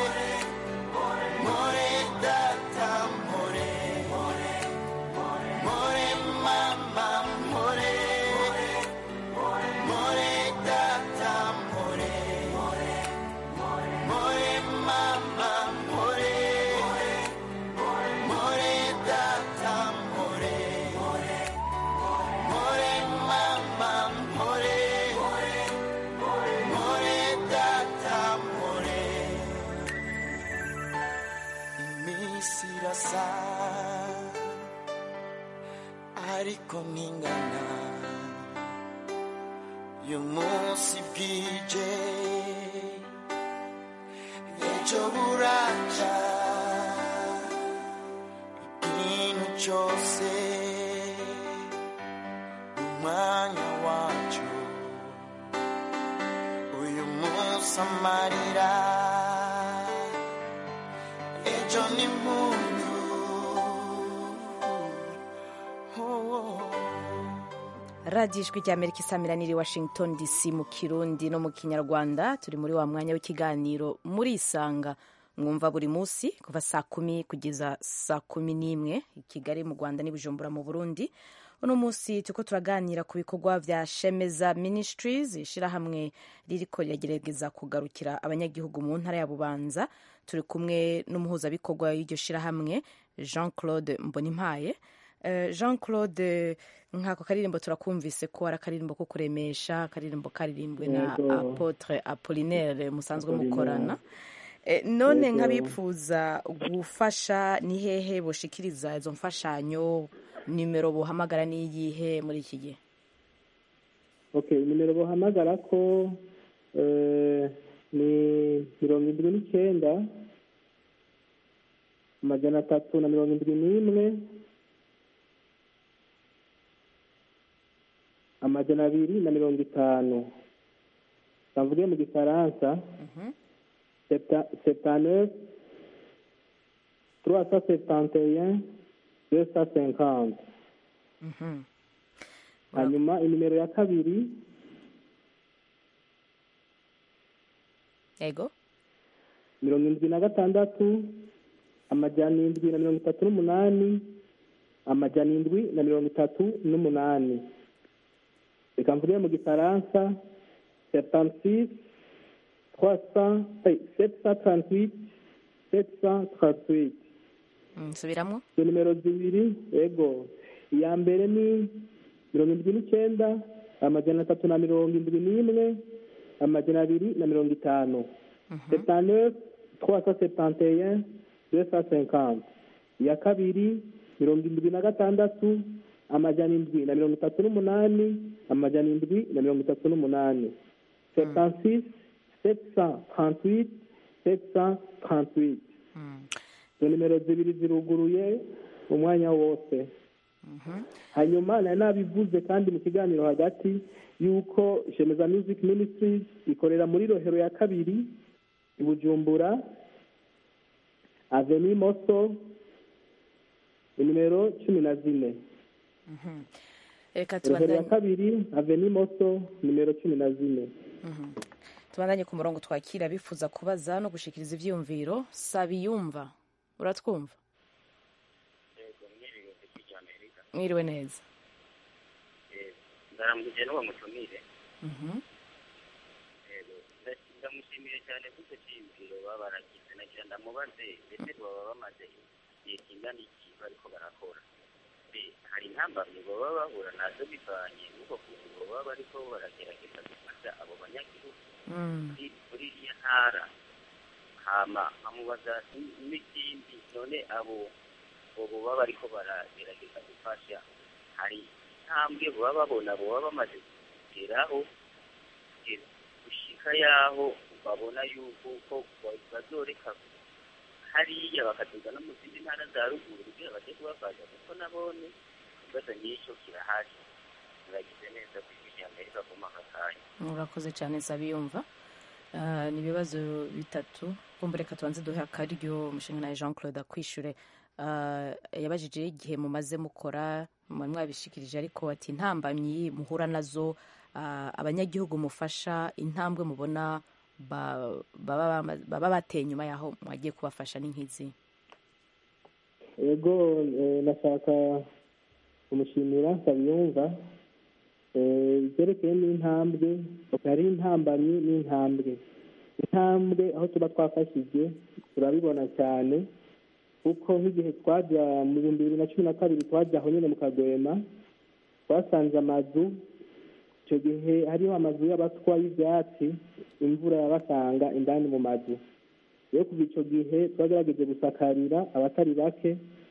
more data more more mama more more data more more mama more more data more neza ariko ntingana uyu munsi bwije ejo buraca ikintu cyose umwanya wacyo uyu munsi amarira ejo ni muntu radiyo ijwi rya amerika isamiraniye washington dc mu kirundi no mu kinyarwanda turi muri wa mwanya w'ikiganiro muri isanga mwumva buri munsi kuva saa kumi kugeza saa kumi n'imwe i kigali mu rwanda n'i bujumbura mu burundi uno munsi turiko turaganira ku bikorwa vya shemeza ministries ishirahamwe ririko riragerageza kugarukira abanyagihugu mu ntara ya bubanza turi kumwe n'umuhuzabikorwa w'iryo shirahamwe jean claude mbonimpaye Eh, jean claude nk'ako karirimbo turakumvise ko ari akaririmbo ko kuremesha akaririmbo karirimbwe na Yego. apotre apolinaire musanzwe Apollinaire. mukorana Eh, none Yego. nk'abifuza gufasha ni hehe boshikiriza izo mfashanyo nimero buhamagara n'iyihe muri iki gihe okay nimero bahamagara ko eh, ni mirongo indwi n'icyenda amajana atatu na mirongo indwi n'imwe amajana abiri na mirongo itanu bavuge mu gifaransa septaneuf trois cent septante et un deux cent cinquante hanyuma inimero ya kabiri ego mirongo indwi na gatandatu amajana indwi na mirongo itatu n'umunani amajana indwi na mirongo itatu n'umunani reka mvuge mu gifaransa septantis trois cent sept cent trente-huit sept cent trente-huit nsubiramo izo nimero zibiri yego iya mbere ni mirongo indwi n'icyenda amajana atatu na mirongo indwi n'imwe amajana abiri na mirongo itanu septaneuf trois cent septante et un deux cent cinquante iya kabiri mirongo indwi na gatandatu amajana indwi na mirongo itatu n'umunani amajana indwi na mirongo itatu n'umunani septansis sept cent trente-huit sept cent trente-huit izo nimero zibiri ziruguruye umwanya wose hanyuma nari nabivuze kandi mu kiganiro hagati y'uko shemeza music ministries ikorera muri rohero ya kabiri i bujumbura aveni moso nimero cumi na zine reka rohero ya tubandanye kabiri aveni moso nimero cumi na zine Mhm. tubandanye ku murongo twakira bifuza kubaza no gushikiriza ivyiyumviro sabiyumva uratwumva mwiriwe neza ndaramugije n'uwo mutumire Mhm. Yego, nda- ndamushimiye cyane kuko cyiyumviro baba baragize nagira ndamubaze ndetse baba bamaze igihe kingana iki bariko barakora mbe hari intambamyi baba bahura nazo bivanye n'uko kuntu baba bariko baragerageza gufasha abo banyagihugu Mm. muri muri iriya ntara hama nkamubaza n- n'ikindi none abo abo baba bariko baragerageza gufasha hari intambwe baba babona baba bamaze kugeraho kugera- gushika yaho babona yuko ko ba- bazoreka hariya bakaduga no mu zindi ntara za ruguru kugira bajye kubafasha kuko nabone ikibazo nyinshi kirahari muragize neza ku ijwi rya amerika ku mwaka kanya urakoze cyane sabiyumva Ah, ni ibibazo bitatu kumva reka tubanze duhe akaryo umushinga nawe jean claude akwishure Ah, yabajije igihe mumaze mukora mwari mwabishikirije ariko ati intambamyi muhura nazo ah, abanyagihugu mufasha intambwe mubona ba- baba bama- baba bateye nyuma yaho mwagiye kubafasha ni nk'izi yego eh, nashaka kumushimira nsabiyumva Eh, ibyerekeye n'intambwe hari intambamyi n'intambwe intambwe aho tuba twafashije turabibona cyane kuko nk'igihe twajya mu bihumbi bibiri na cumi na kabiri twajya aho nyine mu kagwema twasanze amazu icyo gihe hariho amazu y'abatwa y'ibyatsi imvura yabasanga indani mu mazu rero kuva icyo gihe twagerageje gusakarira abatari bake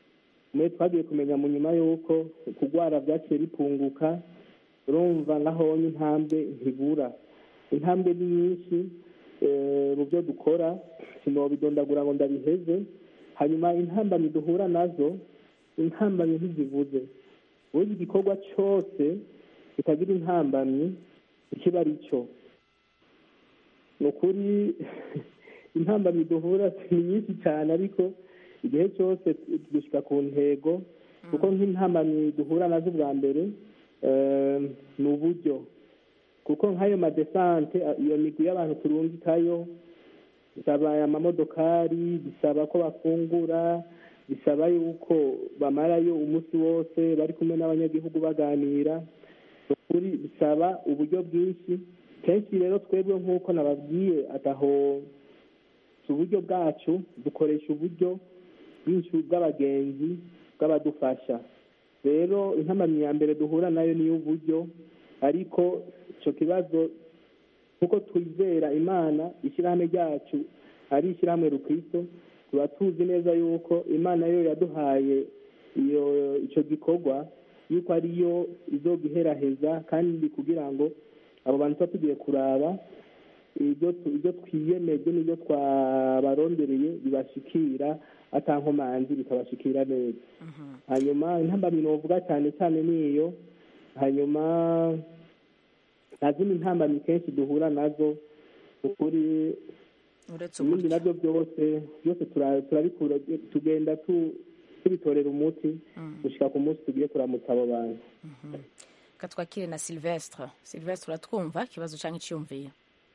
mwe twagiye kumenya mu nyuma y'uko kurwara byaciye bipunguka urumva nahonye intambwe ntibura intambwe ni nyinshi eh, mu byo dukora sinobidondagura ngo ndabiheze hanyuma intambamyi duhura nazo intambamyi ntizivuze burya igikorwa cyose kitagira intambamyi ikiba ari cyo ni ukuri intambamyi duhura ni nyinshi cyane ariko igihe cyose dushyika ku ntego kuko nk'intambamyi duhura nazo bwa mbere eh, ni uburyo kuko nk'ayo madesante iyo migwi y'abantu turungikayo bisaba amamodokari bisaba ko bafungura bisaba yuko bamarayo umunsi wose bari kumwe n'abanyagihugu baganira ukuri bisaba uburyo bwinshi kenshi rero twebwe nk'uko nababwiye ataho si uburyo bwacu dukoresha uburyo bwinshi bw'abagenzi bw'abadufasha rero intamamyi ya mbere duhura nayo niyo uburyo ariko icyo kibazo nk'uko twizera imana ishyirahamwe ryacu ari ishyirahamwe rukristo tuba tuzi neza yuko imana yo yaduhaye iyo icyo gikorwa yuko ariyo izogiheraheza kandi kugira ngo abo bantu tuba tugiye kuraba ibyo tu- ibyo twiyemeje n'ibyo twabarondereye bibashikira atankomanzi bikabashikira neza hanyuma intambamyi novuga cyane cyane niyo hanyuma nta zindi ntambamyi kenshi duhura nazo ukuri uretse ibindi nabyo byose byose tura- turabikura tugenda tu- tubitorera umuti gushyika ku munsi tugiye kuramutsa abo bantu reka twakire na silvestre silvestre uratwumva ikibazo cyangwa icyiyumviye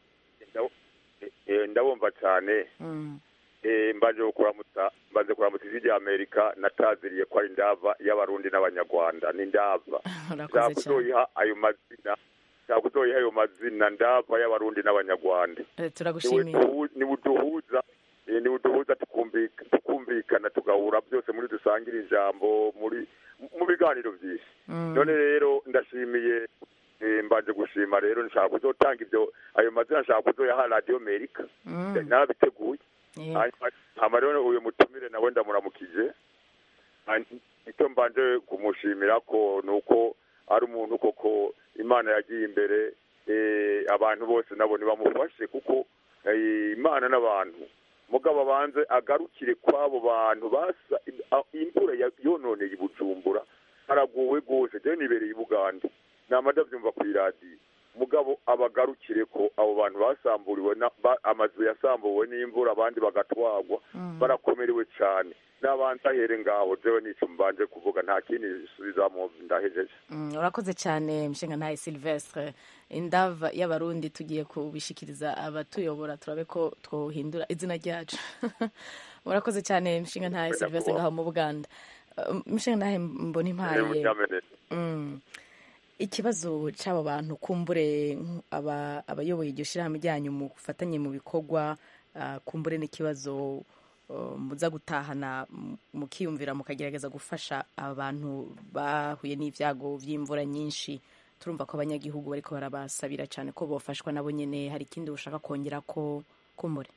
Eh, ndabumva cyane Eh, mbaje kuramutsa mbaze kuramutsa ijwi rya amerika nataziriye ko ari ndava y'abarundi n'abanyarwanda ni ndava urakoze cyane kuzoyiha ayo mazina nshaka kuzoyiha ayo mazina ndava y'abarundi n'abanyarwanda Eh, turagushimiye niwe uduhuza eh, niwe uduhuza tukumvika- tukumvikana tugahura byose muri dusangira ijambo muri mu biganiro byinshi Mm. none rero ndashimiye eh, mbanje gushima rero nshaka kuzotanga ibyo ayo mazina nshaka kuzoyaha radiyo amerika Mm. narabiteguye Yeah. hanyuma hama rero uyu mutumire nawe ndamuramukije Hanyuma icyo mbanje kumushimira ko ni uko ari umuntu koko imana yagiye imbere eh, abantu bose nabo ntibamufashe kuko eh, imana n'abantu mugabo abanze agarukire kw'abo bantu basa a- imvura ya- yononeye i bujumbura haraguwe rwose jewe nibereye i buganda nama ndabyumva ku iradiyo mugabo abagarukire ko abo bantu basamburiwe na- ba- amazu yasambuwe n'imvura abandi bagatwagwa barakomerewe cyane n'abandi ahere ngaho jewe n'icyo mbanje kuvuga nta kindi subizamo ndahejeje Mm, urakoze cyane mshinga ntaye silvestre indava y'abarundi tugiye kubishikiriza abatuyobora turabe ko twohindura izina ryacu urakoze cyane mshinga ntaye silvestre ngaho mu buganda Uh, mshinga ntaye mbona impaye Mm. ikibazo cy'aba bantu kumbure nk- aba- abayoboye iryo shyirahamwe ryanyu mu gufatanye mu bikorwa ah, kumbure n'ikibazo uh, muza gutahana m- mukiyumvira mukagerageza gufasha abantu bahuye n'ibyago by'imvura nyinshi turumva ko abanyagihugu bariko barabasabira cyane ko bofashwa nabo nyene hari ikindi ushaka kongera ko kumbure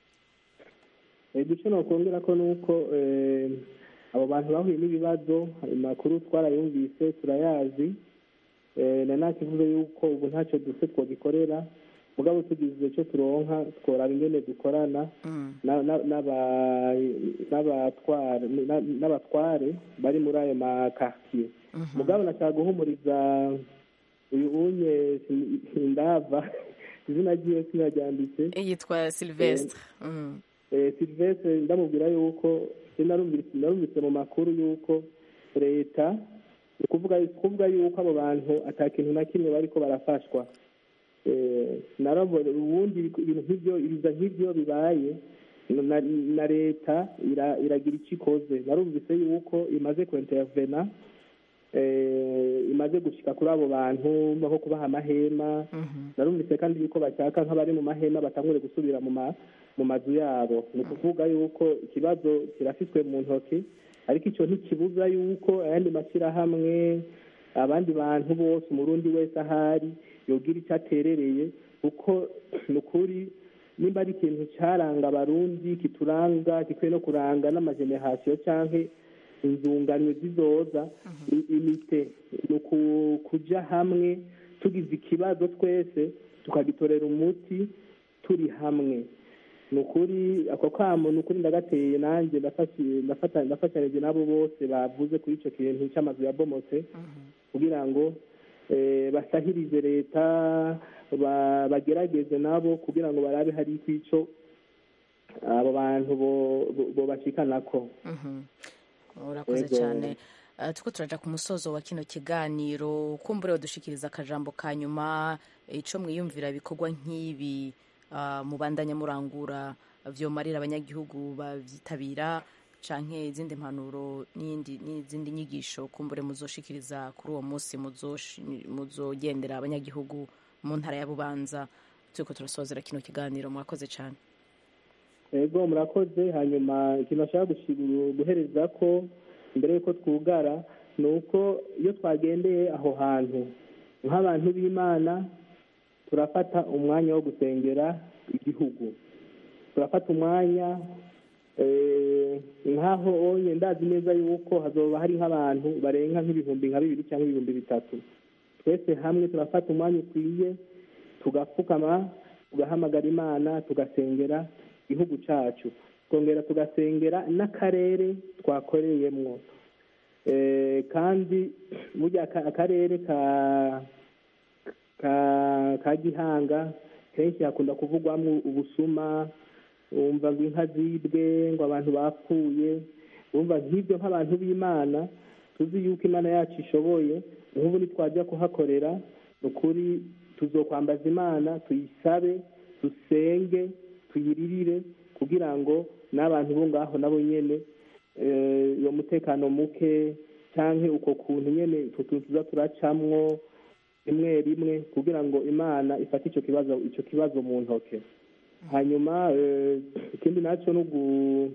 icyo nakongera ko ni uko eh, abo bantu bahuye n'ibibazo amakuru twarayumvise turayazi eh, na nta kivuze yuko ubu ntacyo duse twagikorera mugabo tugize icyo turonka tworaba ingene dukorana na- na- n'aba- n'abatware na- n'abatware bari muri ayo makartier mugabo nashaka guhumuriza uyu unye Sin- sindava izina ryiwe sinaryanditse yitwa silvestre Mm. Eh, silvestre ndamubwira yuko je narumvise narumvise mu makuru yuko leta ni kuvuga kuvuga yuko abo bantu ata kintu na kimwe bariko barafashwa Eh, narabona ubundi ibintu nk'ibyo ibiza nk'ibyo bibaye na, na leta ira, iragira icyo ikoze narumvise yuko imaze kuintervena eh, imaze gushika kuri abo bantu nko kubaha amahema narumvise kandi yuko bashaka nk'abari mu mahema batangure gusubira mu ma mu mazu yabo ni ukuvuga yuko ikibazo kirafitwe mu ntoki ariko icyo ntikibuza yuko ayandi mashyirahamwe abandi bantu bose umurundi wese ahari yogira icyo aterereye kuko ni ukuri nimba ari ikintu cyaranga abarundi kituranga gikwiye no kuranga n'amajenerasiyo cyangwa inzunganyo zizoza i- imite ni uku- kuja hamwe tugize ikibazo twese tukagitorera umuti turi hamwe ni ukuri ako kamo ni ukuri ndagateye nanjye ndafashe- ndafata- ndafatanije n'abo bose bavuze kuri icyo kintu cy'amazu yabomotse kugira ngo eh, basahirize leta ba- bagerageze nabo kugira ngo barabe hari icyo abo bantu bo- bo- bobashikanako urakoze Yego. cyane Eh, turiko turaja ku musozo wa kino kiganiro kumbure wadushikiriza akajambo ka nyuma ico mwiyumvira ibikorwa nk'ibi ah, mubandanya murangura vyomarira abanyagihugu bavyitabira canke izindi mpanuro n'iyindi- n'izindi nyigisho kumbure muzoshikiriza kuri uwo munsi muzoshi- muzogendera abanyagihugu mu ntara ya bubanza turiko turasozera kino kiganiro mwakoze cyane ego murakoze hanyuma ikintu bashaka guhereza ko mbere y'uko twugara ni uko iyo twagendeye aho hantu nk'abantu b'imana turafata umwanya wo gusengera igihugu turafata umwanya eh, nk'aho onye ndazi neza yuko hazoba hari nk'abantu barenga nk'ibihumbi nka bibiri cyangwa ibihumbi bitatu twese hamwe turafata umwanya ukwiye tugapfukama tugahamagara imana tugasengera igihugu cyacu twongera tugasengera n'akarere twakoreyemwo Eh, kandi burya aka- akarere ka ka ka gihanga kenshi hakunda kuvugwamo ubusuma wumva ngo inka zibwe ngo abantu bapfuye wumva nk'ibyo nk'abantu b'imana tuzi yuko imana yacu ishoboye nk'ubu nitwajya kuhakorera ni ukuri tuzokwambaza imana tuyisabe dusenge tuyiririre kugira ngo n'abantu bo ngaho nabo nyene eh, uwo mutekano muke canke uko kuntu nyene utwo tuntu tuza turacamwo rimwe rimwe kugira ngo imana ifate ico kibazo ico kibazo mu ntoke hanyuma eh, ikindi naco ni ugu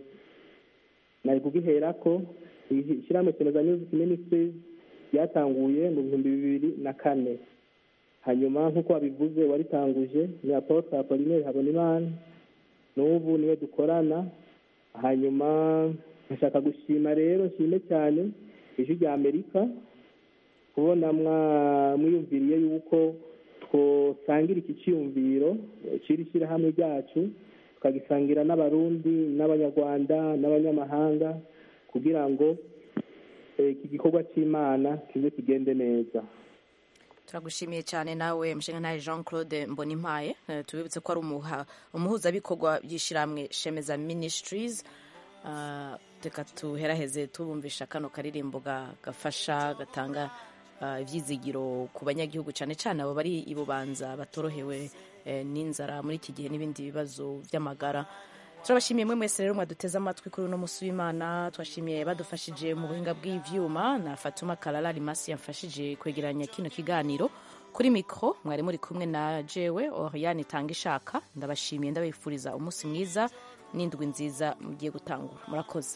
nari kugiherako ishyirahamwe Keneza Music Ministries ryatanguye mu bihumbi bibiri na kane hanyuma nk'uko wabivuze waritanguje ni apotre apolinere habonimana n'ubu niwe dukorana hanyuma ndashaka gushima rero nshime cyane ijwi rya amerika kubona mwa- mwiyumviriye yuko twosangira iki cyiyumviro cy'iri shyirahamwe ryacu tukagisangira n'abarundi n'abanyarwanda n'abanyamahanga kugira ngo eh, iki gikorwa cy'imana kize kigende neza turagushimiye cyane nawe mushinga jean claude mbonimpaye Eh, tubibutse ko ari umuha- umuhuzabikorwa by'ishyirahamwe shemeza ministries Ah, reka tuheraheze tubumvisha kano karirimbo ga- gafasha gatanga ah, ibyizigiro ku banyagihugu cyane cyane abo bari i bubanza batorohewe eh, n'inzara muri iki gihe n'ibindi bibazo by'amagara turabashimiye mwe mwese rero mwaduteze amatwi kuri uno munsi w'imana twashimiye badufashije mu buhinga bw'ivyuma na fatuma karara rimasi yamfashije kwegeranya kino kiganiro kuri mikoro mwari muri kumwe na jewe oriane itanga ishaka ndabashimiye ndabifuriza umunsi mwiza n'indwi nziza mugiye gutangura murakoze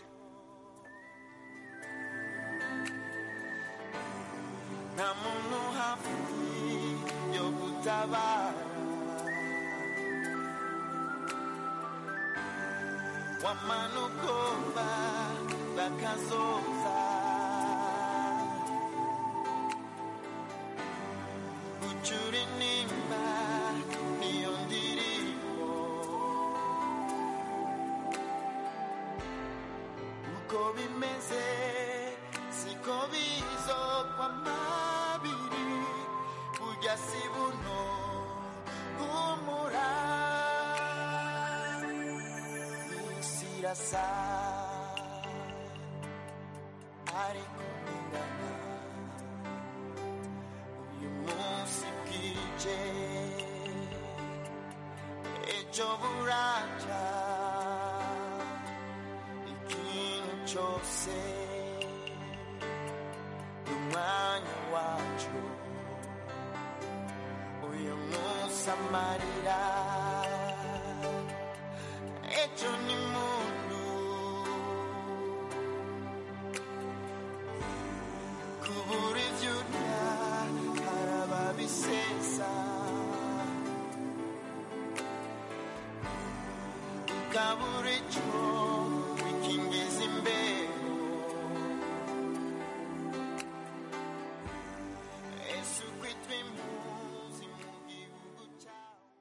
nta muntu hafi yo gutabara wamanukomba bakazoza gucura inimba niyo ndirimbo uko bimeze siko bizokwa mabiri burya si buno humura isi irasa ariko ingana uyu munsi bwije ejo buraca ikintu cyose umwanya wacu uyu munsi amarira ejo ni muntu kubura ibyo urya hari ababisesa ukabura icyo